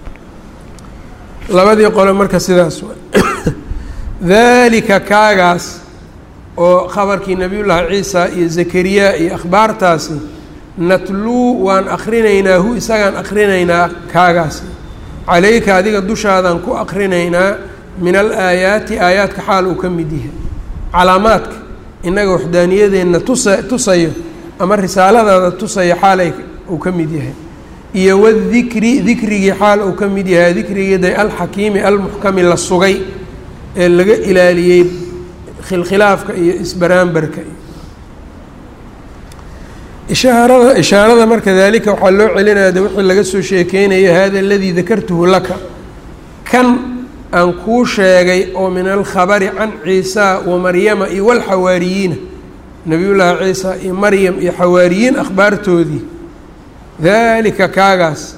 labadii qole marka sidaas wa daalika kaagaas oo khabarkii nebiyullaahi ciisa iyo zakariya iyo akhbaartaasi natluu waan akrinaynaa hu isagaan akrinaynaa kaagaasi calayka adiga dushaadaan ku akrinaynaa min alaayaati aayaadka xaal uu ka mid yahay calaamaadka innaga waxdaaniyadeenna tusa tusayo ama risaaladaada tusaya xaalay uu ka mid yahay iyo wadikri dikrigii xaal uu ka mid yahay dikrigii day alxakiimi almuxkami la sugay ee laga ilaaliyey khilkhilaafka iyo isbaraambarka ishaarada ishaarada marka daalika waxaa loo celinaya de wixii laga soo sheekeynaya hada aladii dakartuhu laka kan aan kuu sheegay oo min alkhabari can ciisa wa maryama iyo walxawaariyiina nabiyullaahi ciisa iyo maryam iyo xawaariyiin akhbaartoodii daalika kaagaas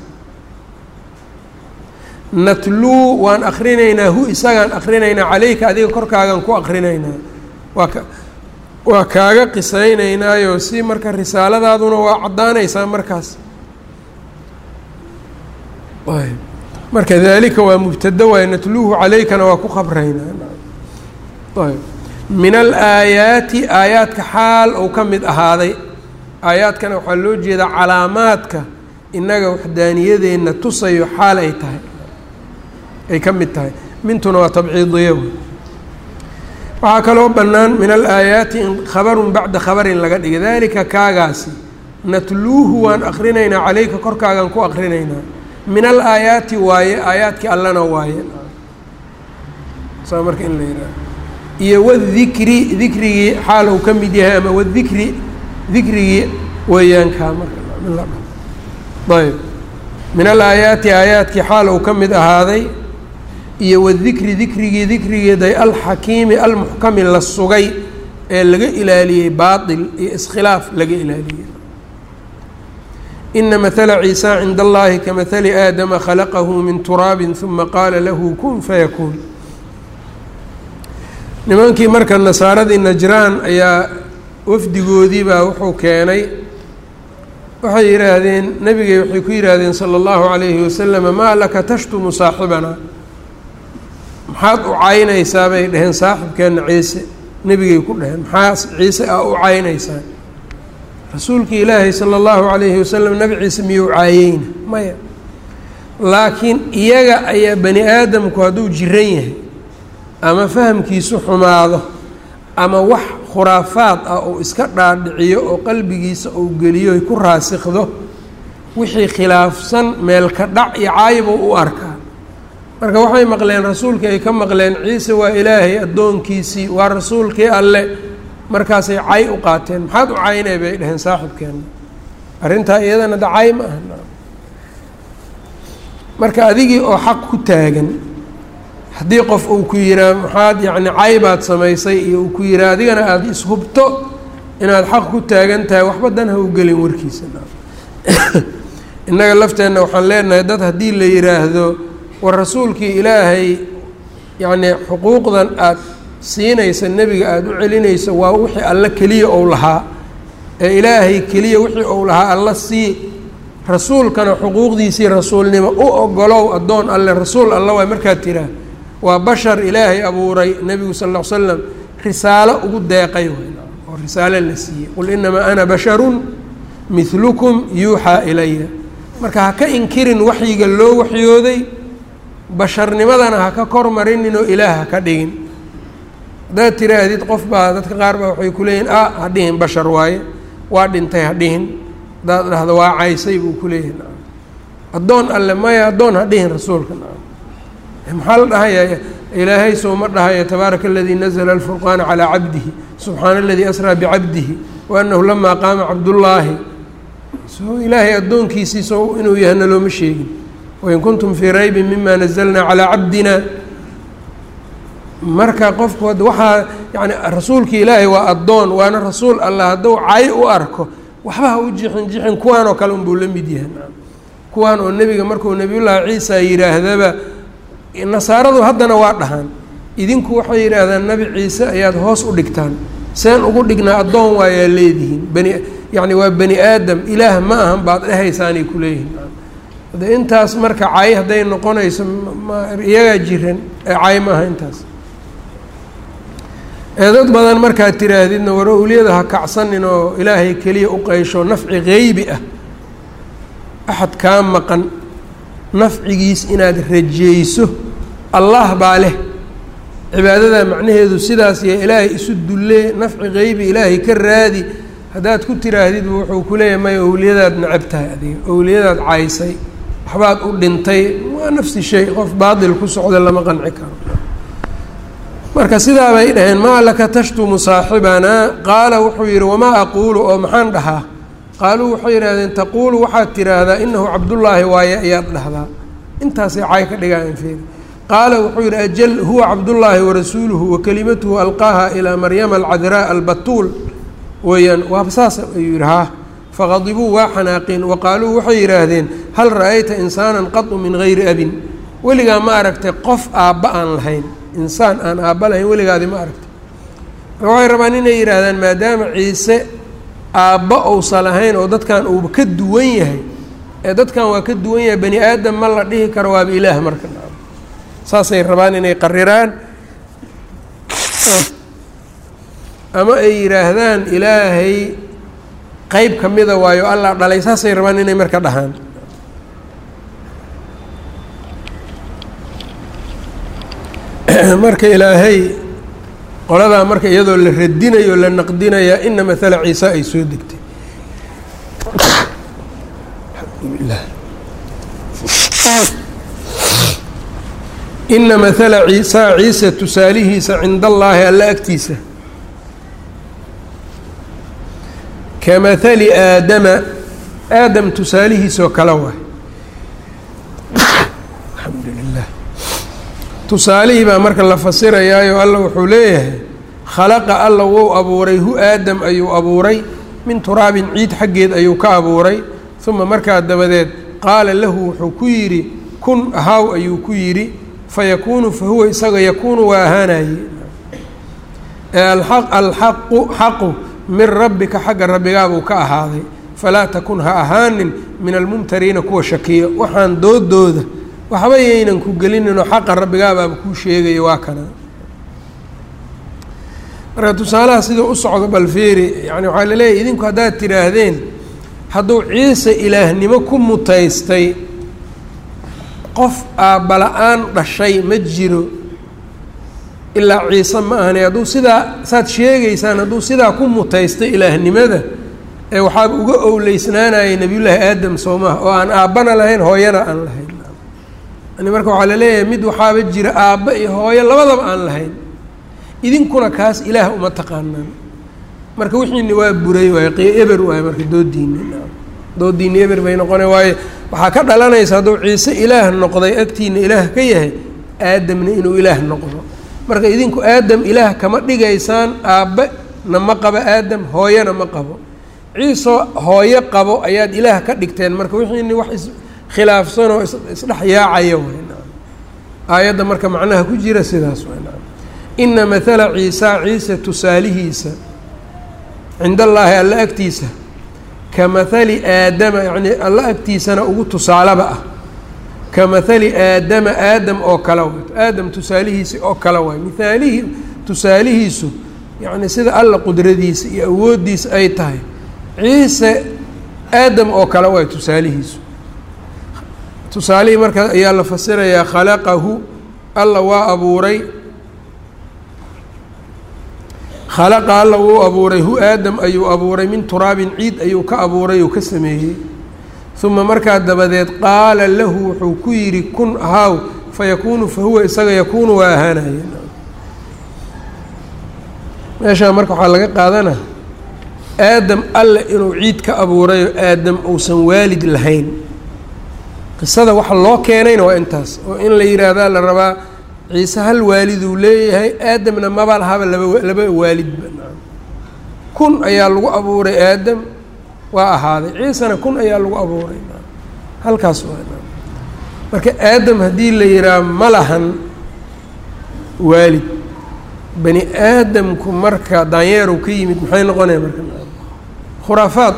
natluu waan akrinaynaa hu isagaan akrinaynaa calayka adiga korkaagaan ku akrinaynaa waa ka waa kaaga qisaynaynaayo si marka risaaladaaduna waa caddaanaysaa markaas marka daalika waa mubtada waay natluuhu calaykana waa ku khabraynaa ayb min alaayaati aayaadka xaal ou ka mid ahaaday aayaadkana waxaa loo jeedaa calaamaadka innaga waxdaaniyadeenna tusayo xaal ay tahay ay ka mid tahay mintuna waa tabciidiya waxaa kaloo bannaan min alaayaati in khabarun bacda khabarin laga dhiga dalika kaagaasi natluuhu waan akrinaynaa calayka korkaagaan ku akrinaynaa min alaayaati waaye aayaadkii allana waaye saa marka in la yidhaha iyo wadikri dikrigii xaal uu ka mid yahay ama wadikri dikrigii weeyaankaa marka ayb min alaayaati aayaadkii xaal uu ka mid ahaaday iyo wadikri dikrigii dikrigeeday alxakiimi almuxkami la sugay ee laga ilaaliyey baatil iyo iskhilaaf laga ilaaliyey ina mahala ciisa cinda allahi kamahali aadama khalaqahu min turaabin huma qaala lahu kun fayakuun nimankii marka nasaaradii najraan ayaa wafdigoodii baa wuxuu keenay waxay yidhaahdeen nebigay waxay ku yidhaahdeen sala allahu calayhi wasalama maa laka tashtumu saaxibanaa maxaad u caynaysaa bay dhaheen saaxibkeenna ciise nebigay ku dhaheen maxaa ciise aa u caynaysaa rasuulkii ilaahay sala allahu calayhi wasalam nebi ciise miyuu caayeyna maya laakiin iyaga ayaa bani aadamku hadduu jiran yahay ama fahamkiisu xumaado ama wax khuraafaad ah uu iska dhaadhiciyo oo qalbigiisa uu geliyo ay ku raasikdo wixii khilaafsan meelka dhac iyo caayibuu u arkaa marka waxay maqleen rasuulkii ay ka maqleen ciise waa ilaahay addoonkiisii waa rasuulkii alle markaasay cay u qaateen maxaad u caynay bay dhaheen saaxibkeenna arrintaa iyadana da cay ma aha marka adigii oo xaq ku taagan haddii qof uu ku yihaa maxaad yacni caybaad samaysay iyo uu ku yihaa adigana aada ishubto inaad xaq ku taagan tahay waxba dan ha u gelin warkiisa innaga lafteenna waxaan leenahay dad haddii la yidhaahdo war rasuulkii ilaahay yacnii xuquuqdan aad siinaysa nebiga aada u celinayso waa wixii alle keliya ou lahaa ee ilaahay keliya wixii ou lahaa alla sii rasuulkana xuquuqdiisii rasuulnimo u ogolow addoon alle rasuul alla waay markaad tiraa waa bashar ilaahay abuuray nebigu sal ll ly slam risaalo ugu deeqay oo risaalo la siiyey qul inamaa ana basharun midlukum yuuxaa ilaya marka ha ka inkirin waxyiga loo waxyooday basharnimadana ha ka kor marinin oo ilaah ha ka dhigin haddaad tiraahdid qof baa dadka qaar baa waxay ku leeyihin a ha dhihin bashar waaye waa dhintay ha dhihin haddaad dhahdo waa caysay buu ku leeyahay addoon alle maya addoon ha dhihin rasuulka maxaa la dhahaya ilaahay soo ma dhahaya tabaaraka aladii nazla alfurqaana calaa cabdihi subxaana aladii asraa bicabdihi wa annahu lamaa qaama cabdullaahi so ilaahay addoonkiisii so inuu yahana looma sheegin wain kuntum fii raybin mima nazalnaa calaa cabdina marka qofku waxaa yani rasuulki ilaahay waa addoon waana rasuul allah hadduu cay u arko waxba ha u jixin jixin kuwaan oo kale unbuu la mid yahay kuwaan oo nebiga markuu nebiyullaahi ciisa yidhaahdaba nasaaradu haddana waa dhahaan idinku waxay yidhaahdaan nebi ciise ayaad hoos u dhigtaan seen ugu dhignaa addoon waayaa leedihiin bani yacni waa bani aadam ilaah ma ahan baad dhehaysaanay ku leeyihiin de intaas marka cay hadday noqonayso iyagaa jiran ee cay ma aha intaas ee dad badan markaad tiraahdidna war owliyada ha kacsanin oo ilaahay keliya u qeysho nafci geybi ah axad kaa maqan nafcigiis inaad rajeyso allah baa leh cibaadadaa macnaheedu sidaas iyo ilaahay isu dullee nafci geybi ilaahay ka raadi haddaad ku tiraahdid wuxuu ku leeyahay maya owliyadaad necab tahay adiga owliyadaad caysay waxbaad u dhintay waa nafsi shay qof baatil ku socda lama qanci karo marka sidaa bay dhaheen maa laka tashtumu saaxibanaa qaala wuxuu yidhi wamaa aquulu oo maxaan dhahaa qaaluu waxay yidhahdeen taquulu waxaad tiraahdaa inahu cabdullaahi waaye ayaad dhahdaa intaasay cay ka dhigaan feer qaala wuxuu yidhi ajal huwa cabdullaahi warasuuluhu wa kelimatuhu alqaaha ilaa maryama alcadraa albatuul weeyaan waaba saas ayuu yidhi haa faqadibuu waa xanaaqeen wa qaaluu waxay yidhaahdeen hal ra'ayta insaanan qadu min gayri abin weligaa ma aragtay qof aabba aan lahayn insaan aan aabba lahayn weligaadi ma aragtay waxay rabaan inay yidhaahdaan maadaama ciise aabba ousan lahayn oo dadkan uu ka duwan yahay ee dadkan waa ka duwan yahay bani aadam ma la dhihi karo waaba ilaah marka saasay rabaan inay qariraan ama ay yidhaahdaan ilaahay qeyb ka mida waayo allah dhalay saasay rabaan inay marka dhahaan marka ilaahay qoladaa marka iyadoo la radinayo la naqdinayaa ina maala ciise ay soo degtay ina mahala ciisa ciise tusaalihiisa cinda allaahi alla agtiisa ka mahali aadama aadam tusaalihiisoo kale waay alxamdulilah tusaalihii baa marka la fasirayaayo alla wuxuu leeyahay khalaqa alla wou abuuray hu aadam ayuu abuuray min turaabin ciid xaggeed ayuu ka abuuray uma markaa dabadeed qaala lahu wuxuu ku yidhi kun ahaw ayuu ku yidhi fayakuunu fa huwa isaga yakuunu waa ahaanaye alxaqu xaqu min rabbika xagga rabbigaabuu ka ahaaday falaa takun ha ahaanin min almumtariina kuwa shakiya waxaan doodooda waxba yaynan ku gelininoo xaqa rabbigaabaaba kuu sheegaya waa kana marka tusaalaha siduu u socdo balfeeri yani waxaa laleeyahy idinku haddaad tidhaahdeen hadduu ciise ilaahnimo ku mutaystay qof aabbala-aan dhashay ma jiro ilaa ciise ma ahani hadduu sidaa saad sheegaysaan hadduu sidaa ku mutaystay ilaahnimada ee waxaaba uga owleysnaanayay nebiyullaahi aadam soo maha oo aan aabbana lahayn hooyana aan lahayn yani marka waxaa laleeyahay mid waxaaba jira aabba iyo hooyo labadaba aan lahayn idinkuna kaas ilaah uma taqaanaan marka wixiini waa buray waayo qiyo eber waayo marka doodiini doodiini eber bay noqona waayo waxaa ka dhalanaysa hadduu ciise ilaah noqday agtiina ilaah ka yahay aadamna inuu ilaah noqdo marka idinku aadam ilaah kama dhigaysaan aabbe na ma qabo aadam hooyana ma qabo ciisoo hooyo qabo ayaad ilaah ka dhigteen marka wixiini wax iskhilaafsanoo isdhex yaacaya way aayadda marka macnaha ku jira sidaas way ina mahala ciisa ciise tusaalihiisa cinda allaahi alla agtiisa ka mahali aadama yacnii alla agtiisana ugu tusaalaba ah ka mahali aadama aadam oo kale way aadam tusaalihiisi oo kale waay mihaalihii tusaalihiisu yacni sida alla qudradiisa iyo awooddiisa ay tahay ciise aadam oo kale waay tusaalihiisu tusaalihii marka ayaa la fasirayaa khalaqahu alla waa abuuray khalaqa alla wuu abuuray hu aadam ayuu abuuray min turaabin ciid ayuu ka abuuray uu ka sameeyey uma markaa dabadeed qaala lahu wuxuu ku yidhi kun ahaaw fayakuunu fahuwa isaga yakuunu waa ahaanaya meeshaa marka waxaa laga qaadana aadam alle inuu ciid ka abuurayo aadam uusan waalid lahayn qisada waxa loo keenayna waa intaas oo in la yidhaahdaa la rabaa ciise hal waaliduu leeyahay aadamna maba lahaba laba laba waalidba kun ayaa lagu abuuray aadam waa ahaaday ciisena kun ayaa lagu abuuray halkaas waa marka aadam haddii la yidhaah ma lahan waalid bani aadamku marka daanyeerow ka yimid maxay noqonaya marka khuraafaad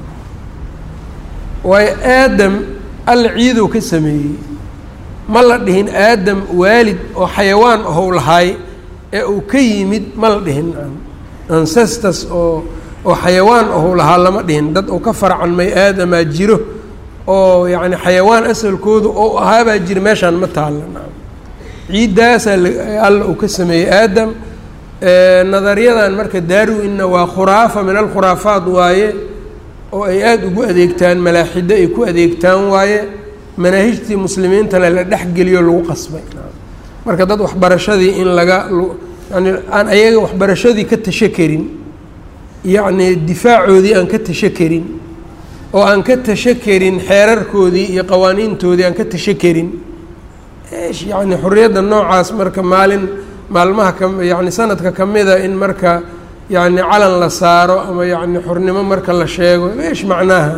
waayo aadam alla ciidow ka sameeyey ma la dhihin aadam waalid oo xayawaan ahow lahaay ee uu ka yimid ma la dhihin ancestors oo oo xayawaan ahow lahaa lama dhihin dad uu ka farcanmay aadamaa jiro oo yacni xayawaan asalkoodu oo ahaabaa jira meeshaan ma taalla ciiddaasaa alla uu ka sameeyey aadam nadariyadan marka darwinna waa khuraafa min alkhuraafaat waaye oo ay aada ugu adeegtaan malaaxido ay ku adeegtaan waaye manaahijtii muslimiintana la dhexgeliyo lagu qasbay marka dad waxbarashadii in laga yani aan ayaga waxbarashadii ka tasho karin yacni difaacoodii aan ka tasho karin oo aan ka tasho karin xeerarkoodii iyo qawaaniintoodii aan ka tasho karin esh yacni xorriyadda noocaas marka maalin maalmaha ka yacni sanadka kamida in marka yacni calan la saaro ama yacni xornimo marka la sheego eesh macnaaha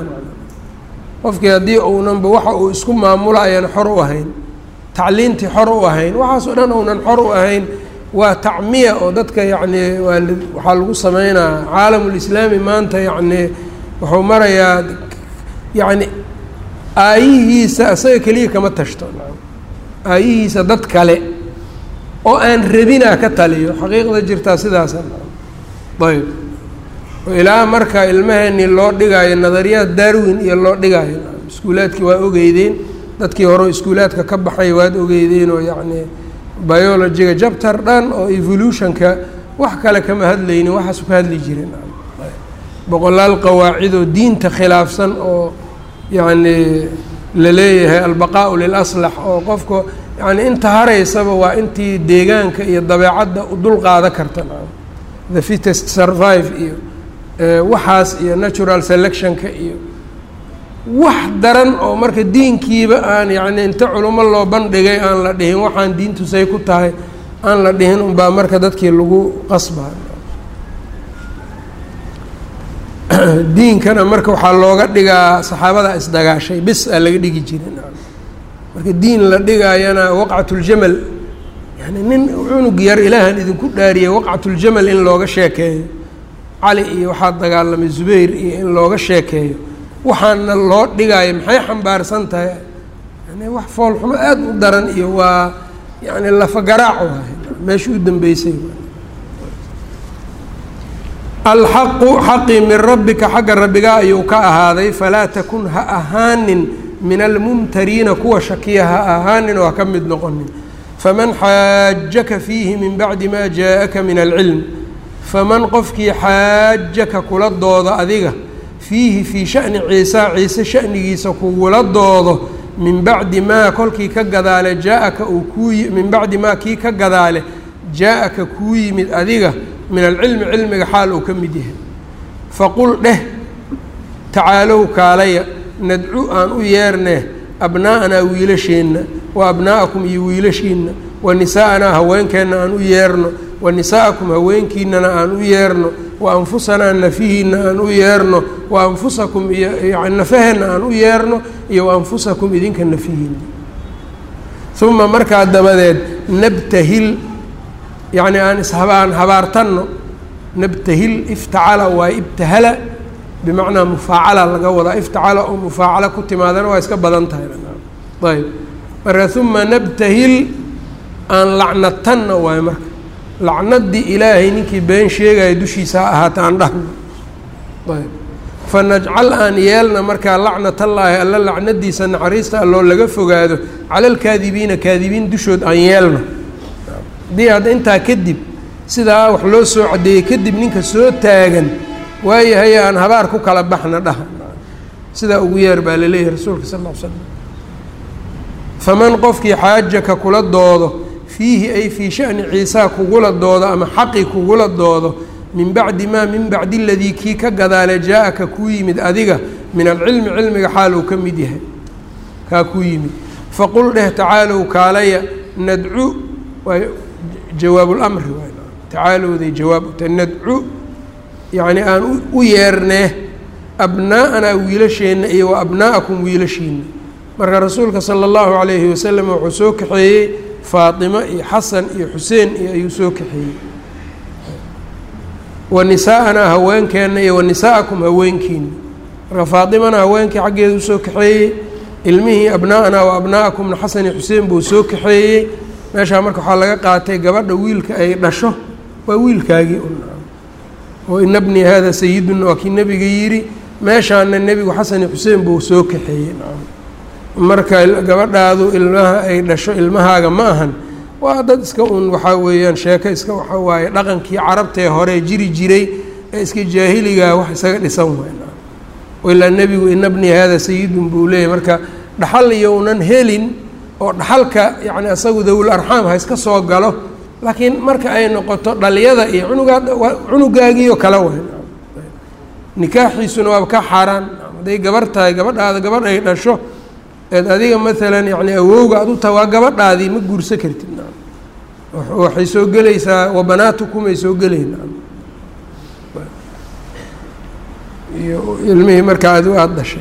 qofkii haddii uunanba waxa uu isku maamula ayaan xor u ahayn tacliintii xor u ahayn waxaasoo dhan uunan xor u ahayn waa tacmiya oo dadka yacni waa waxaa lagu sameynaa caalamulislaami maanta yacni wuxuu marayaa yacni aayihiisa isaga keliya kama tashto aayihiisa dad kale oo aan rabinaa ka taliyo xaqiiqda jirtaa sidaasa ayb ilaa marka ilmaheenii loo dhigaayo nadariyaad darwin iyo loo dhigaayo iskuulaadkii waa ogeydeen dadkii hore iskuulaadka ka baxay waad ogeydeen oo yacni biologiga jabtar dhan oo evolutionka wax kale kama hadlaynin waxaasu ka hadli jireen boqolaal qawaacidoo diinta khilaafsan oo yacni la leeyahay albaqaau lilaslax oo qofka yani inta haraysaba waa intii deegaanka iyo dabeecadda u dul qaada karta the fittest survive iyo waxaas iyo natural selectionka iyo wax daran oo marka diinkiiba aan yacni inta culimo loo bandhigay aan la dhihin waxaan diintusay ku tahay aan la dhihin unbaa marka dadkii lagu qasba diinkana marka waxaa looga dhigaa saxaabada isdagaashay bis aa laga dhigi jiray marka diin la dhigaayana waqcatuljamal yani nin cunug yar ilaahan idinku dhaariyay waqcatuljamal in looga sheekeeyo cali iyo waxaa dagaalamay zubayr iyo in looga sheekeeyo waxaana loo dhigaayo maxay xambaarsan tahay yani wax foolxumo aada u daran iyo waa yani lafagaraac waay meesha u dambeysay alxaqu xaqii min rabbika xagga rabbiga ayuu ka ahaaday falaa takun ha ahaanin min almumtariina kuwa shakiya ha ahaanin oo ha ka mid noqonin faman xaajaka fiihi min bacdi ma jaaءaka min alcilm faman qofkii xaajaka kula doodo adiga fiihi fii shani ciisa ciise shanigiisa kugula doodo min bacdi maa kolkii ka gadaale jaa-aka uu kuu min bacdi maa kii ka gadaale jaa-aka kuu yimid adiga min alcilmi cilmiga xaal uu ka mid yahay faqul dheh tacaalow kaalaya nadcu aan u yeernee abnaa'anaa wiilasheenna wa abnaa'akum iyo wiilashiinna wa nisaa'anaa haweenkeenna aan u yeerno wa nisaa'akum haweenkiinana aan u yeerno wa anfusanaa nafihiinna aan u yeerno wa anfusakum iyo yani nafaheenna aan u yeerno iyo wa anfusakum idinka nafihiinna uma markaa dabadeed nabtahil yacni aan ishabaan habaartanno nabtahil iftacala waa ibtahala bimacnaa mufaacala laga wadaa iftacala oo mufaacala ku timaadana waa iska badan tahay ayb marka uma nabtahil aan lacnatanna waay marka lacnadii ilaahay ninkii been sheegaya dushiisa ha ahaata aan dhahno ayb fanajcal aan yeelna markaa lacnatallaahi alla lacnadiisa naxariista alloo laga fogaado cala alkaadibiina kaadibiin dushood aan yeelno haddii hadda intaa kadib sidaa wax loo soo caddeeyey kadib ninka soo taagan waayahay aan habaar ku kala baxna dhaha sidaa ugu yeer baa laleeyahay rasuulka sal ll ly slam faman qofkii xaajaka kula doodo fiihi ay fii shani ciisaa kugula doodo ama xaqi kugula doodo min bacdi maa min bacdi aladii kii ka gadaale jaa-aka kuu yimid adiga min alcilmi cilmiga xaal uu ka mid yahay kaa kuu yimid faqul dheh tacaalow kaalaya nadcu waa jawaabulamri tacaalowday jawaabta nadcu yacni aan u yeernee abnaa'anaa wiilasheenna iyo wa abnaa'akum wiilashiina marka rasuulka sala allahu calayhi wasalam wuxuu soo kaxeeyey faatimo iyo xasan iyo xuseen iyo ayuu soo kaxeeyey wa nisaa'anaa haweenkeenna iyo wa nisaa'akum haweenkiina marka faatimana haweenkii xaggeeda usoo kaxeeyey ilmihii abnaa'anaa wa abnaa'akumna xasan iyo xuseen buu soo kaxeeyey meeshaa marka waxaa laga qaatay gabadha wiilka ay dhasho waa wiilkaagii oo ina bnii hada sayiduna waa kii nebiga yidhi meeshaana nebigu xasan iyo xuseen buu soo kaxeeyey marka gabadhaadu ilmaha ay dhasho ilmahaaga ma ahan waa dad iska un waxaa weeyaan sheeko iska waxaa waaye dhaqankii carabtaee hore jiri jiray ee iska jaahiligaa wax isaga dhisan wayn ilaa nebigu ina bnii hada sayidun buu leeyahy marka dhaxal iyounan helin oo dhaxalka yacni asagu dawul arxaam ha iska soo galo laakiin marka ay noqoto dhaliyada iyo cunugaa cunugaagiioo kale wayn nikaaxiisuna waaba ka xaaraan hadday gabar tahay gabadhaada gabadh ay dhasho eed adiga maalan yani awowga ad u tahay waa gabadhaadii ma guursan kartid waxay soo gelaysaa wabanaatukum ay soo gelayn iyo ilmihii markaa adigu aada dhashay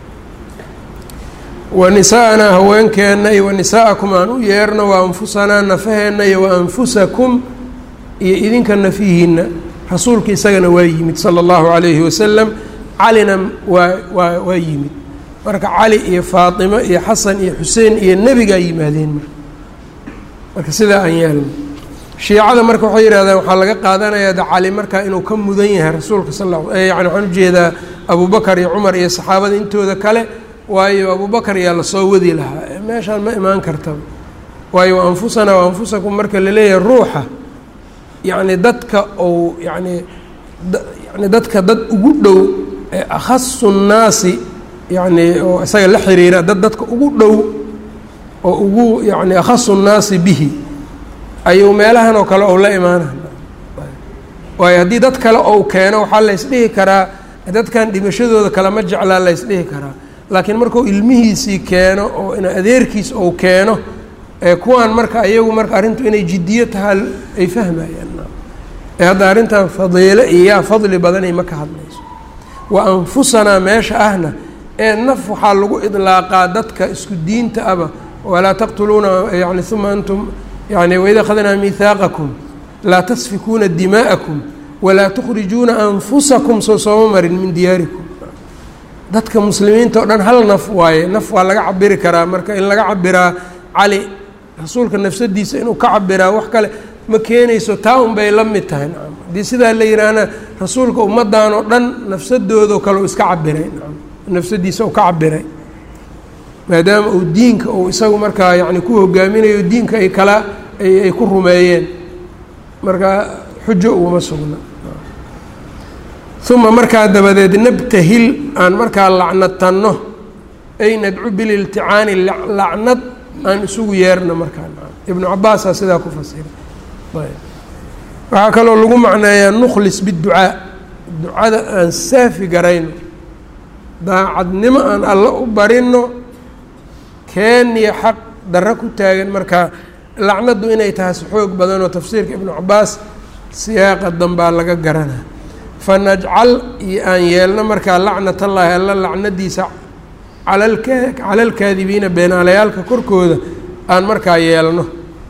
wa nisaa'anaa haweenkeenna iyo wa nisaa'akum aan u yeerno wa anfusanaa nafaheenna iyo wa anfusakum iyo idinka nafihiina rasuulka isagana waa yimid sala allahu calayhi wasalam calina waa waa waa yimid marka cali iyo faatimo iyo xasan iyo xuseen iyo nebigaa yimaadeen marka marka sidaa aan yeelno shiicada marka waxay yihahdeen waxaa laga qaadanayaa de cali markaa inuu ka mudan yahay rasuulka sal yani waxaan ujeedaa abubakar iyo cumar iyo saxaabada intooda kale waayo abubakar yaa lasoo wadi lahaa meeshaan ma imaan kartaba waayo wa anfusanaa wa anfusakum marka laleeyahay ruuxa yacni dadka ou yani yani dadka dad ugu dhow ee akhasu nnaasi yacni oo isaga la xiriira dad dadka ugu dhow oo ugu yani akhasu nnaasi bihi ayuu meelahan oo kale ou la imaana waayo haddii dad kale ou keeno waxaa la ysdhihi karaa dadkan dhimashadooda kalema jeclaa la ysdhihi karaa laakiin markuu ilmihiisii keeno oo in adeerkiis ou keeno ee kuwaan marka iyagu marka arrintu inay jiddiyo tahaa ay fahmayaan ee hadda arrintan fadiilo iyo yaa fadli badanay ma ka hadlayso wa anfusanaa meesha ahna ee naf waxaa lagu idlaaqaa dadka isku diinta aba walaa taqtuluuna yani uma antum yani waid akhadnaa mihaaqakum laa tasfikuuna dimaa'akum walaa tukhrijuuna anfusakum soo sooma marin min diyaarikum dadka muslimiinta oo dhan hal naf waaye naf waa laga cabiri karaa marka in laga cabiraa cali rasuulka nafsadiisa inuu ka cabiraa wax kale ma keenayso taa un bay la mid tahay nacam haddii sidaa la yidhaahna rasuulka ummaddan oo dhan nafsadoodao kale uu iska cabiray nacam nafsadiisa uu ka cabiray maadaama uu diinka uu isagu markaa yacni ku hogaaminayo diinka ay kala ay ku rumeeyeen marka xujo uguma sugna uma markaa dabadeed nabtahil aan markaa lacnadtanno ay nadcu bililticaani lacnad aan isugu yeerno markaa ibnu cabaasaa sidaa ku fasira waxaa kaloo lagu macneeyaa nukhlis biducaa ducada aan saafi garayno daacadnimo aan alla u barino keeniya xaq darro ku taagan markaa lacnaddu inay tahay si xoog badanoo tafsiirka ibnu cabaas siyaaqa dambaa laga garanaa fanajcal iyo aan yeelno markaa lacnat allaahi alla lacnadiisa calalka cala alkaadibiina beenaalayaalka korkooda aan markaa yeelno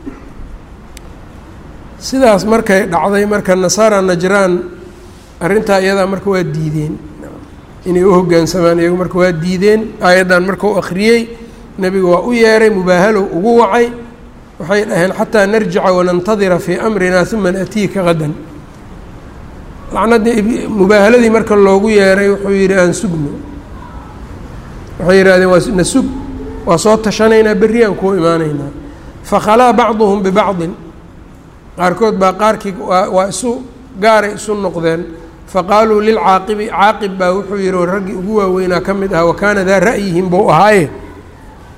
sidaas markay dhacday marka nasaara najraan arrintaa iyadaa marka waa diideen inay u hoggaansamaan iyagu marka waa diideen aayaddan marka u akhriyey nebigu waa u yeeray mubaahalow ugu wacay waxay dhaheen xataa narjica wanantadira fii amrina uma naatiika qadan lacnadii mubaahaladii marka loogu yeeray wuxuu yidhi aan sugno waxay yidhahdeen waa na sug waa soo tashanaynaa berri aan kuu imaanaynaa fakhalaa bacduhum bibacdin qaarkood baa qaarkii waa isu gaaray isu noqdeen faqaaluu lilcaaqibi caaqib baa wuxuu yihi raggii ugu waaweynaa ka mid ah wa kaana daa ra'yihim buu ahaaye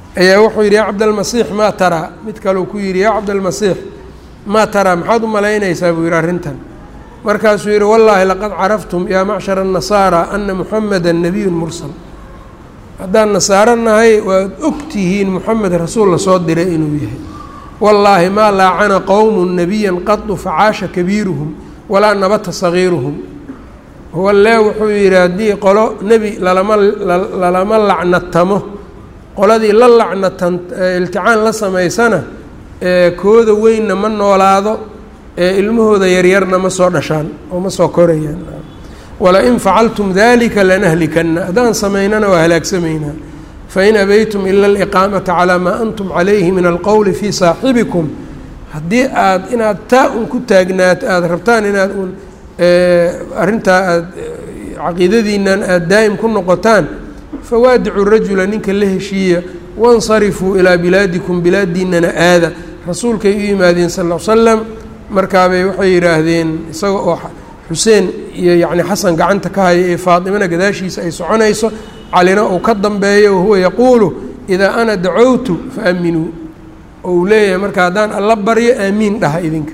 ayaa wuxuu yidhi yaa cabdalmasiix maa taraa mid kaleu ku yidhi yaa cabdalmasiix maa taraa maxaad u malaynaysaa buu yidhi arrintan markaasuu yidhi wallaahi laqad caraftum yaa macshara annasaara ana muxameda nabiyun mursal haddaan nasaaro nahay waad og tihiin moxamed rasuul lasoo diray inuu yahay wallaahi maa laacana qowmu nabiyan qadu facaasha kabiiruhum walaa nabata sagiiruhum walle wuxuu yidhi haddii qolo nebi lalama lalama lacnatamo qoladii la lacnatan ilticaan la samaysana kooda weynna ma noolaado ilmahooda yaryarna ma soo dhashaan oo ma soo korayaan walain facaltum dalika lanahlikanna haddaan samaynana waa halaagsamaynaa fain abaytum ila aliqaamata calaa maa antum calayhi min alqowli fii saaxibikum haddii aad inaad taa un ku taagnaato aada rabtaan inaad un arrintaa aad caqiidadiinan aada daa'im ku noqotaan fawaadicu rajula ninka la heshiiya wansarifuu ilaa bilaadikum bilaadiinana aada rasuulkay u yimaadeen sal l slam markaabay waxay yidhaahdeen isaga oo xuseen iyo yacni xasan gacanta ka haya ee faatimana gadaashiisa ay soconayso calina uu ka dambeeyo wahuwa yaquulu idaa ana dacowtu fa aaminuu oo uu leeyahay marka haddaan alla baryo aamiin dhaha idinka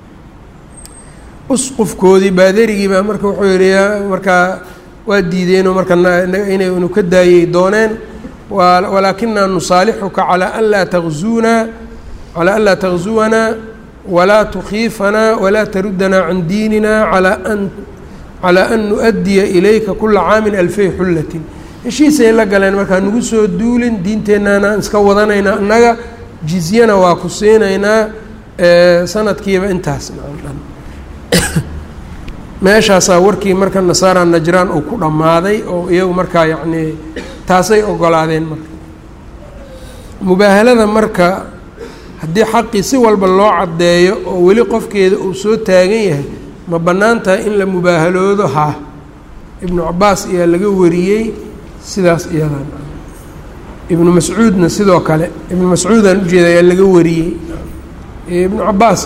usqufkoodii baadarigii baa marka wuxuu yihi markaa waa diideenoo marka inaynu ka daayay dooneen walaakinaa nusaalixuka calaa an laa tagzuunaa calaa an laa tagzuwanaa walaa tukhiifanaa walaa tarudanaa can diinina alaa an calaa an nu-addiya ilayka kula caamin alfay xullatin heshiisay la galeen markaa nagu soo duulin diinteennaana iska wadanayna annaga jizyana waa ku siinaynaa sanadkiiba intaas dhan meeshaasaa warkii marka nasaara najraan uu ku dhammaaday oo iyagu markaa yacnii taasay ogolaadeen marka mubaahalada marka haddii xaqii si walba loo caddeeyo oo weli qofkeeda uu soo taagan yahay ma bannaan tahay in la mubaahaloodo haa ibnu cabaas ayaa laga wariyey sidaas iyadan ibnu mascuudna sidoo kale ibnu mascuudaan ujeeda ayaa laga wariyey ibnu cabaas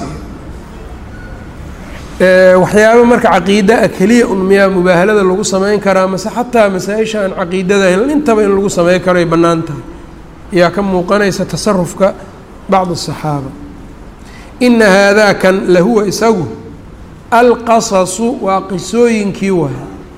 waxyaaba marka caqiida ah keliya un miyaa mubaahalada lagu sameyn karaa mase xataa masaa-isha aan caqiidada ahayn intaba in lagu sameyn karo ay bannaan tahay ayaa ka muuqanaysa tasarufka bacd الصaxaaba ina haadaa kan lahuwa isagu alqasasu waa qisooyinkii waay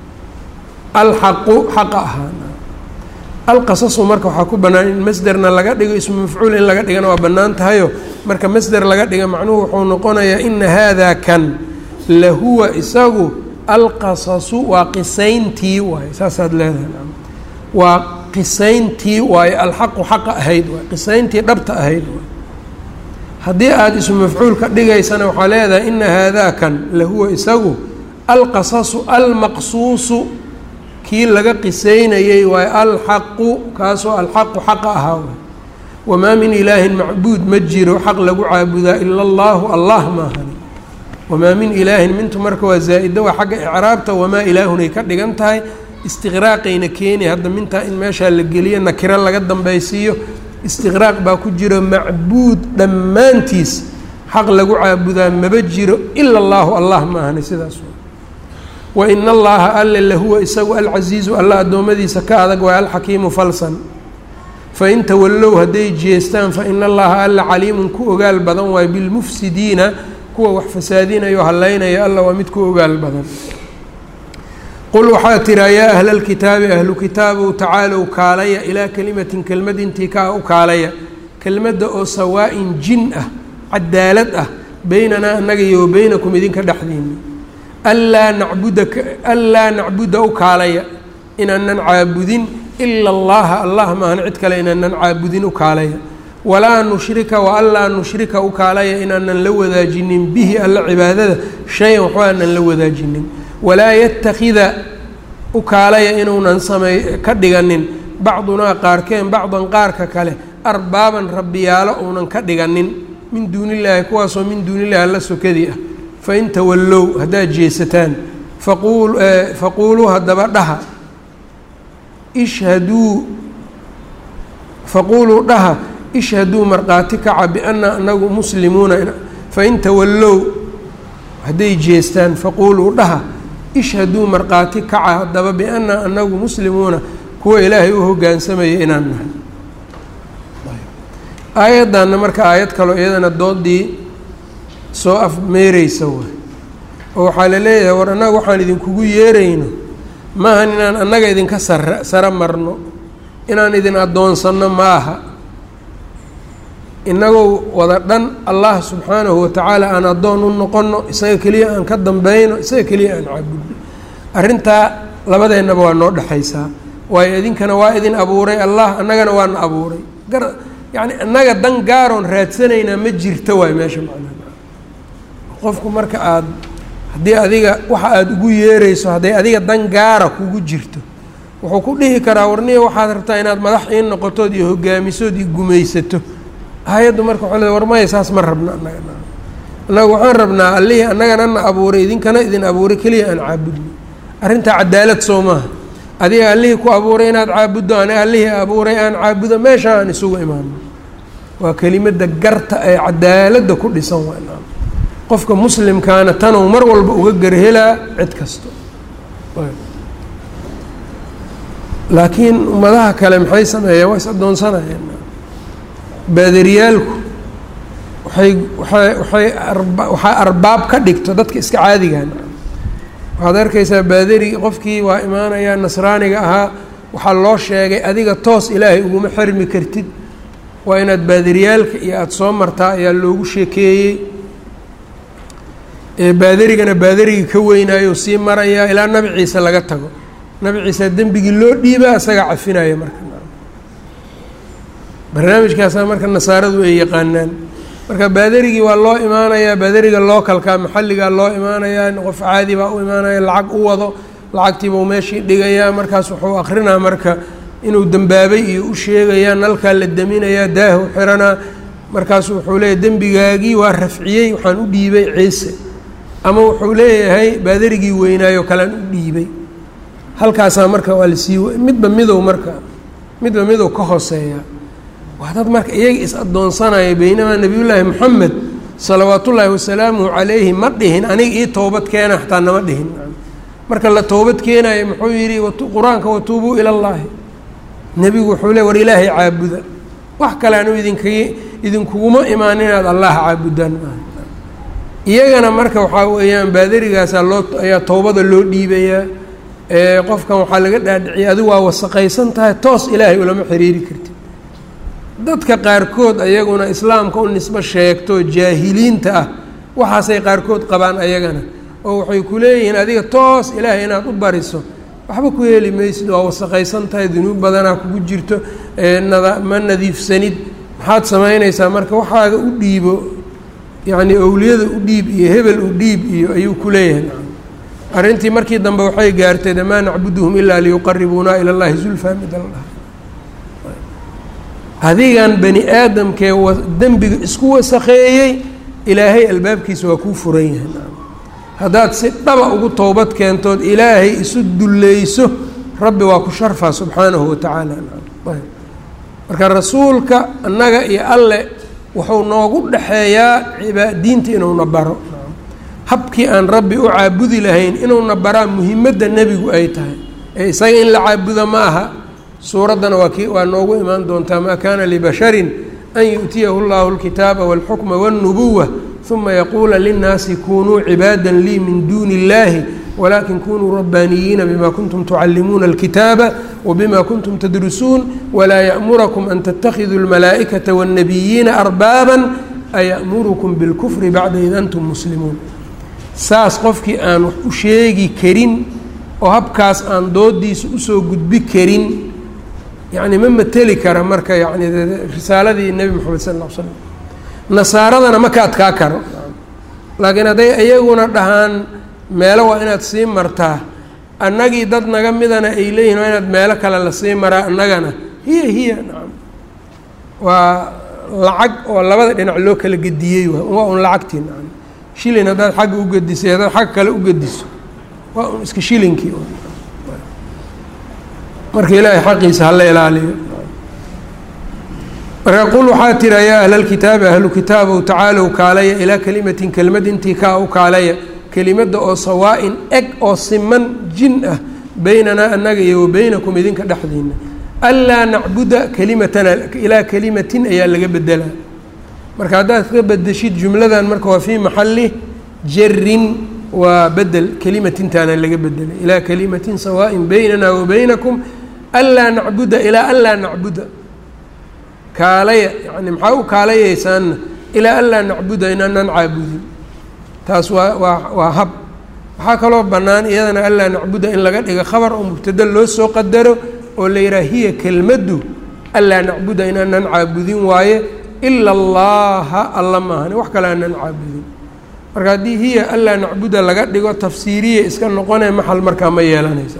alxaqu xaqa ahaana alqasasu marka waxaa ku bannaan in masderna laga dhigo ismu mafcuul in laga dhigana waa bannaan tahayo marka masder laga dhiga macnuhu wuxuu noqonayaa ina haadaa kan lahuwa isagu alqasasu waa qisayntii waaye saasaad leedahay waa qisayntii waaye alxaqu xaqa ahayd waay qisayntii dhabta ahayd waay haddii aada ismu mafcuul ka dhigaysana waxaa leedahay ina haadaa kan lahuwa isagu alqasasu almaqsuusu kii laga qisaynayey waaye alxaqu kaasoo alxaqu xaqa ahaa waay wamaa min ilaahin macbuud ma jiro xaq lagu caabudaa ila allaahu allah maahani wamaa min ilaahin mintu marka waa zaa-ida waa xagga icraabta wamaa ilaahunay ka dhigan tahay istiqraaqayna keeni hadda mintaa in meeshaa la geliyo nakiro laga dambaysiiyo istiqraaq baa ku jiro macbuud dhammaantiis xaq lagu caabudaa maba jiro ila allaahu allah maahani sidaas wa ina allaha alle lahuwa isagu alcasiizu alla addoommadiisa ka adag waa alxakiimu falsan fain tawallow hadday jeestaan fa ina allaha alla caliimun ku ogaal badan waayo bilmufsidiina kuwa wax fasaadinayo hallaynaya alla waa mid ku ogaal badan qul waxaa tiraa yaa ahla alkitaabi ahlu kitaabow tacaalow kaalaya ilaa kelimatin kelmad intii kaa u kaalaya kelmadda oo sawaa-in jin ah cadaalad ah beynanaa annaga iyo wa beynakum idinka dhexdiina anlaa nacbuda anlaa nacbuda u kaalaya inaanan caabudin ila allaha allah maahan cid kale inaanan caabudin u kaalaya walaa nushrika wa anlaa nushrika u kaalaya inaanan la wadaajinin bihi alla cibaadada shay-an waxba aanan la wadaajinin walaa yatakida u kaalaya inuunan samey ka dhiganin bacdunaa qaarkeen bacdan qaarka kale arbaaban rabbiyaalo uunan ka dhiganin min duunillaahi kuwaasoo min duunillahi alla sokadii ah fain tawallow haddaad jeesataan faqul faquuluu haddaba dhaha ishhaduu faquuluu dhaha ishhaduu markhaati kaca bianna anagu muslimuuna fain tawallow hadday jeestaan faquuluu dhaha ishhaduu markhaati kaca haddaba bianna anagu muslimuuna kuwa ilaahay u hoggaansamaya inaan nahay aayaddanna marka aayad kaloo iyadana doodii soo afmeereysa waay oo waxaa la leeyahay war annaga waxaan idinkugu yeerayno maahan inaan annaga idinka sare sare marno inaan idin addoonsanno ma aha innagoo wada dhan allah subxaanahu watacaala aan addoon u noqonno isaga keliya aan ka dambayno isaga keliya aan caabudno arrintaa labadeennaba waa noo dhexaysaa waayo idinkana waa idin abuuray allah annagana waana abuuray gar yacni annaga dan gaaroon raadsanaynaa ma jirto waayo meesha macnaha qofku marka aada haddii adiga waxa aada ugu yeereyso hadday adiga dan gaara kugu jirto wuxuu ku dhihi karaa warniya waxaad rabtaa inaad madax ii noqotood iyo hogaamisood iyo gumaysato hay-addu marka waxay le war maya saas ma rabna annaga annaga waxaan rabnaa allihii annagana na abuuray idinkana idin abuuray keliya aan caabudno arrintaa cadaalad soo maaha adiga allihii ku abuuray inaad caabuddo aniga allihii abuuray aan caabudo meesha aan isugu imaano waa kelimada garta ee cadaaladda ku dhisan waa qofka muslimkaana tanuu mar walba uga garhelaa cid kasto laakiin ummadaha kale maxay sameeyeen waa is addoonsanayeen baadariyaalku waay waay waay arba waxaa arbaab ka dhigto dadka iska caadigan waxaad arkaysaa baadari qofkii waa imaanayaa nasraaniga ahaa waxaa loo sheegay adiga toos ilaahay uguma xirmi kartid waa inaad baadariyaalka iyo aada soo martaa ayaa loogu sheekeeyey baadarigana baadarigii ka weynaayo sii marayaa ilaa nabi ciise laga tago nabi ciise dembigii loo dhiibaa isagaa cafinaya marka barnaamijkaasaa marka nasaaradu ay yaqaanaan marka baadarigii waa loo imaanayaa baadariga lookalkaa maxalligaa loo imaanayaa qof caadi baa u imaanaya lacag u wado lacagtiibau meeshii dhigayaa markaas wuxuu akrinaa marka inuu dembaabay iyo u sheegayaa nalkaa la deminayaa daahu xiranaa markaasu wuxuu leeyahy dembigaagii waa rafciyey waxaan u dhiibay ciise ama wuxuu leeyahay baadarigii weynaayo kalean u dhiibay halkaasaa marka waa lasii midba midow marka midba midow ka hooseeya waa dad marka iyaga is addoonsanaya beynamaa nebiyullaahi moxamed salawaatullaahi wasalaamuhu calayhi ma dhihin aniga ii toobad keena xataa nama dhihin marka la toobad keenayo muxuu yidhi qur-aanka watuubuu ila llaahi nebigu wuxuu le war ilaahay caabuda wax kale anu idinkagi idinkuguma imaan inaad allah caabudaan maaha iyagana marka waxaa weeyaan baadarigaasaa loo ayaa towbada loo dhiibayaa qofkan waxaa laga dhaadhiciyay adigu waa wasaqaysan tahay toos ilaahay ulama xiriiri kartid dadka qaarkood ayaguna islaamka u nisbo sheegto jaahiliinta ah waxaasay qaarkood qabaan ayagana oo waxay ku leeyihiin adiga toos ilaahay inaad u bariso waxba ku heli maysid waa wasaqaysan tahay dunuub badanaa kugu jirto nada ma nadiifsanid maxaad samaynaysaa marka waxaaga u dhiibo yacnii owliyada u dhiib iyo hebel u dhiib iyo ayuu ku leeyahay arrintii markii dambe waxay gaartay damaa nacbuduhum ilaa liyuqaribuuna ila llahi zulfaa midala dhaha adigan bani aadamkee wa dembiga isku wasakheeyey ilaahay albaabkiisa waa kuu furan yahay haddaad si dhaba ugu towbad keentood ilaahay isu dulleyso rabbi waa ku sharfaa subxaanahu watacaala marka rasuulka annaga iyo alle wuxuu noogu dhexeeyaa ibaa diinta inuuna baro habkii aan rabbi u caabudi lahayn inuuna baraa muhimadda nebigu ay tahay ee isaga in la caabudo ma aha suuraddana waa ki waa noogu imaan doontaa maa kaana libasharin an yu'tiyahu llahu اlkitaaba wاlxukma wاlnubuwa uma yaquula linnaasi kunuu cibaada lii min duuni اllahi walakin kunuu rabbaaniyiina bima kuntum tucallimuuna اlkitaaba wbima kuntum tadrusuun walaa ya'murakum an tatakiduu اlmalaa'ikata wالnabiyiina arbaaban aya'murukum biاlkufri bacda id antum muslimuun saas qofkii aan wax u sheegi karin oo habkaas aan doodiisa usoo gudbi karin yacni ma mateli kara marka yani risaaladii nebi moxamed sal lla l slam nasaaradana ma ka adkaa karo laakiin hadday iyaguna dhahaan meelo waa inaad sii martaa annagii dad naga midana ay leeyihin waa inaad meelo kale lasii maraa annagana hiya hiya nacam waa lacag oo labada dhinac loo kala gediyey waa un lacagtii nacam shilin haddaad xagga u gedisay haddaad xagga kale u gediso waa un iska shilinkii marka ilaahay xaqiisa hala ilaaliyo marka qul waxaa tira yaa ahlalkitaabi ahlu kitaabow tacaalow kaalaya ilaa kelimatin kelimad intii kaa u kaalaya kelimadda oo sawaa-in eg oo siman jin ah beynanaa annaga iyo wa beynakum idinka dhexdiina anlaa nacbuda kelimatana ilaa kelimatin ayaa laga bedelaa marka haddaad ka bedeshid jumladan marka waa fii maxali jarin waa bedel kelimatintaana laga bedelay ilaa kelimatin sawaaءin baynana wa baynakum anlaa nacbuda ilaa anlaa nacbuda kaalaya yani maxaa u kaalayaysaanna ilaa anlaa nacbuda inaanan caabudin taas waa waa waa hab waxaa kaloo bannaan iyadana anlaa nacbuda in laga dhigo khabar oo mubtada loo soo qadaro oo la yidhaha hiya kelmaddu anlaa nacbuda inaanan caabudin waaye ila allaha alla maahane wax kale aanan caabudin marka haddii hiya anlaa nacbuda laga dhigo tafsiiriya iska noqonee maxal markaa ma yeelanaysa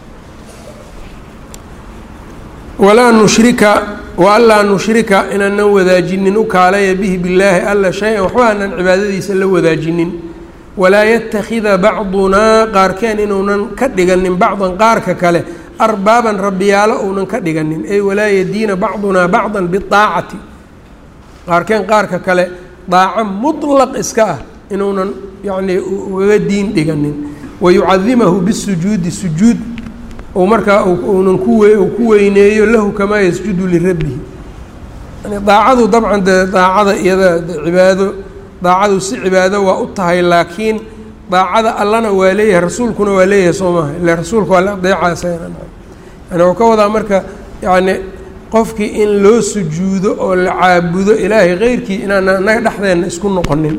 walaa nushrika wa anlaa nushrika inaanan wadaajinin u kaalaya bihi billaahi alla shay-an waxba aanan cibaadadiisa la wadaajinin walaa yatakida bacdunaa qaarkeen inuunan ka dhiganin bacdan qaarka kale arbaaban rabbiyaalo uunan ka dhiganin ey walaa yadiina bacdunaa bacdan biaacati qaarkeen qaarka kale daaco mutlaq iska ah inuunan yacnii ugaga diin dhiganin wayucadimahu bisujuudi sujuud ou markaa uunan kuwe ku weyneeyo lahu kamaa yasjudu lirabbihi yani daacadu dabcan dee daacada iyada cibaado daacadu si cibaado waa u tahay laakiin daacada allana waa leeyahay rasuulkuna waa leeyahay soo maaha ila rasuulka waa la adeecaasa yani wuxuu ka wadaa marka yacni qofkii in loo sujuudo oo la caabudo ilaahay keyrkii inaan annaga dhexdeenna isku noqonin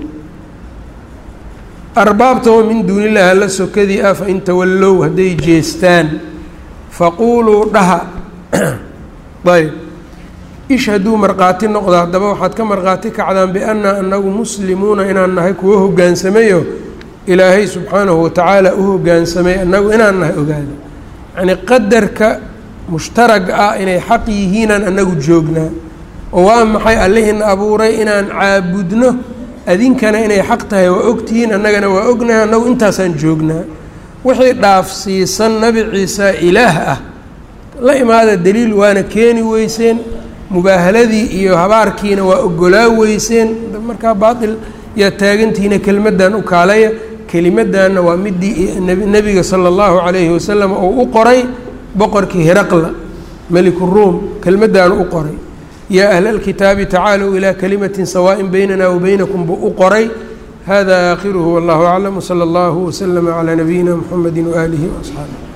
arbaabta oo min duunillahi alla sokadii ah fa in tawallow hadday jeestaan faquuluu dhaha ayb ishhaduu markhaati noqda haddaba waxaad ka markhaati kacdaan bianna anagu muslimuuna inaan nahay kuwo hogaansamayo ilaahay subxaanahu watacaala u hogaansamay annagu inaan nahay ogaada yacnii qadarka mushtaraga ah inay xaq yihiinaan annagu joognaa oo waa maxay allihiina abuuray inaan caabudno adinkana inay xaq tahay waa ogtihiin annagana waa ognahay annagu intaasaan joognaa wixii dhaafsiisan nabi ciisa ilaah ah la imaada daliil waana keeni weyseen mubaahaladii iyo habaarkiina waa ogolaa weyseen markaa baatil yaa taagantihiina kelmaddan u kaalaya kelimaddanna waa midii nebiga sala allahu calayhi wasalam oo u qoray boqorkii heraqla meliku ruum kelmaddaanu u qoray yaa ahla alkitaabi tacaalow ilaa kalimatin sawaaءin baynana wa baynakum buu u qoray hada aakhiruhu wallahu aclam wsala allahu waslama calaa nabiyina mxamedi waaalihi waasxaabih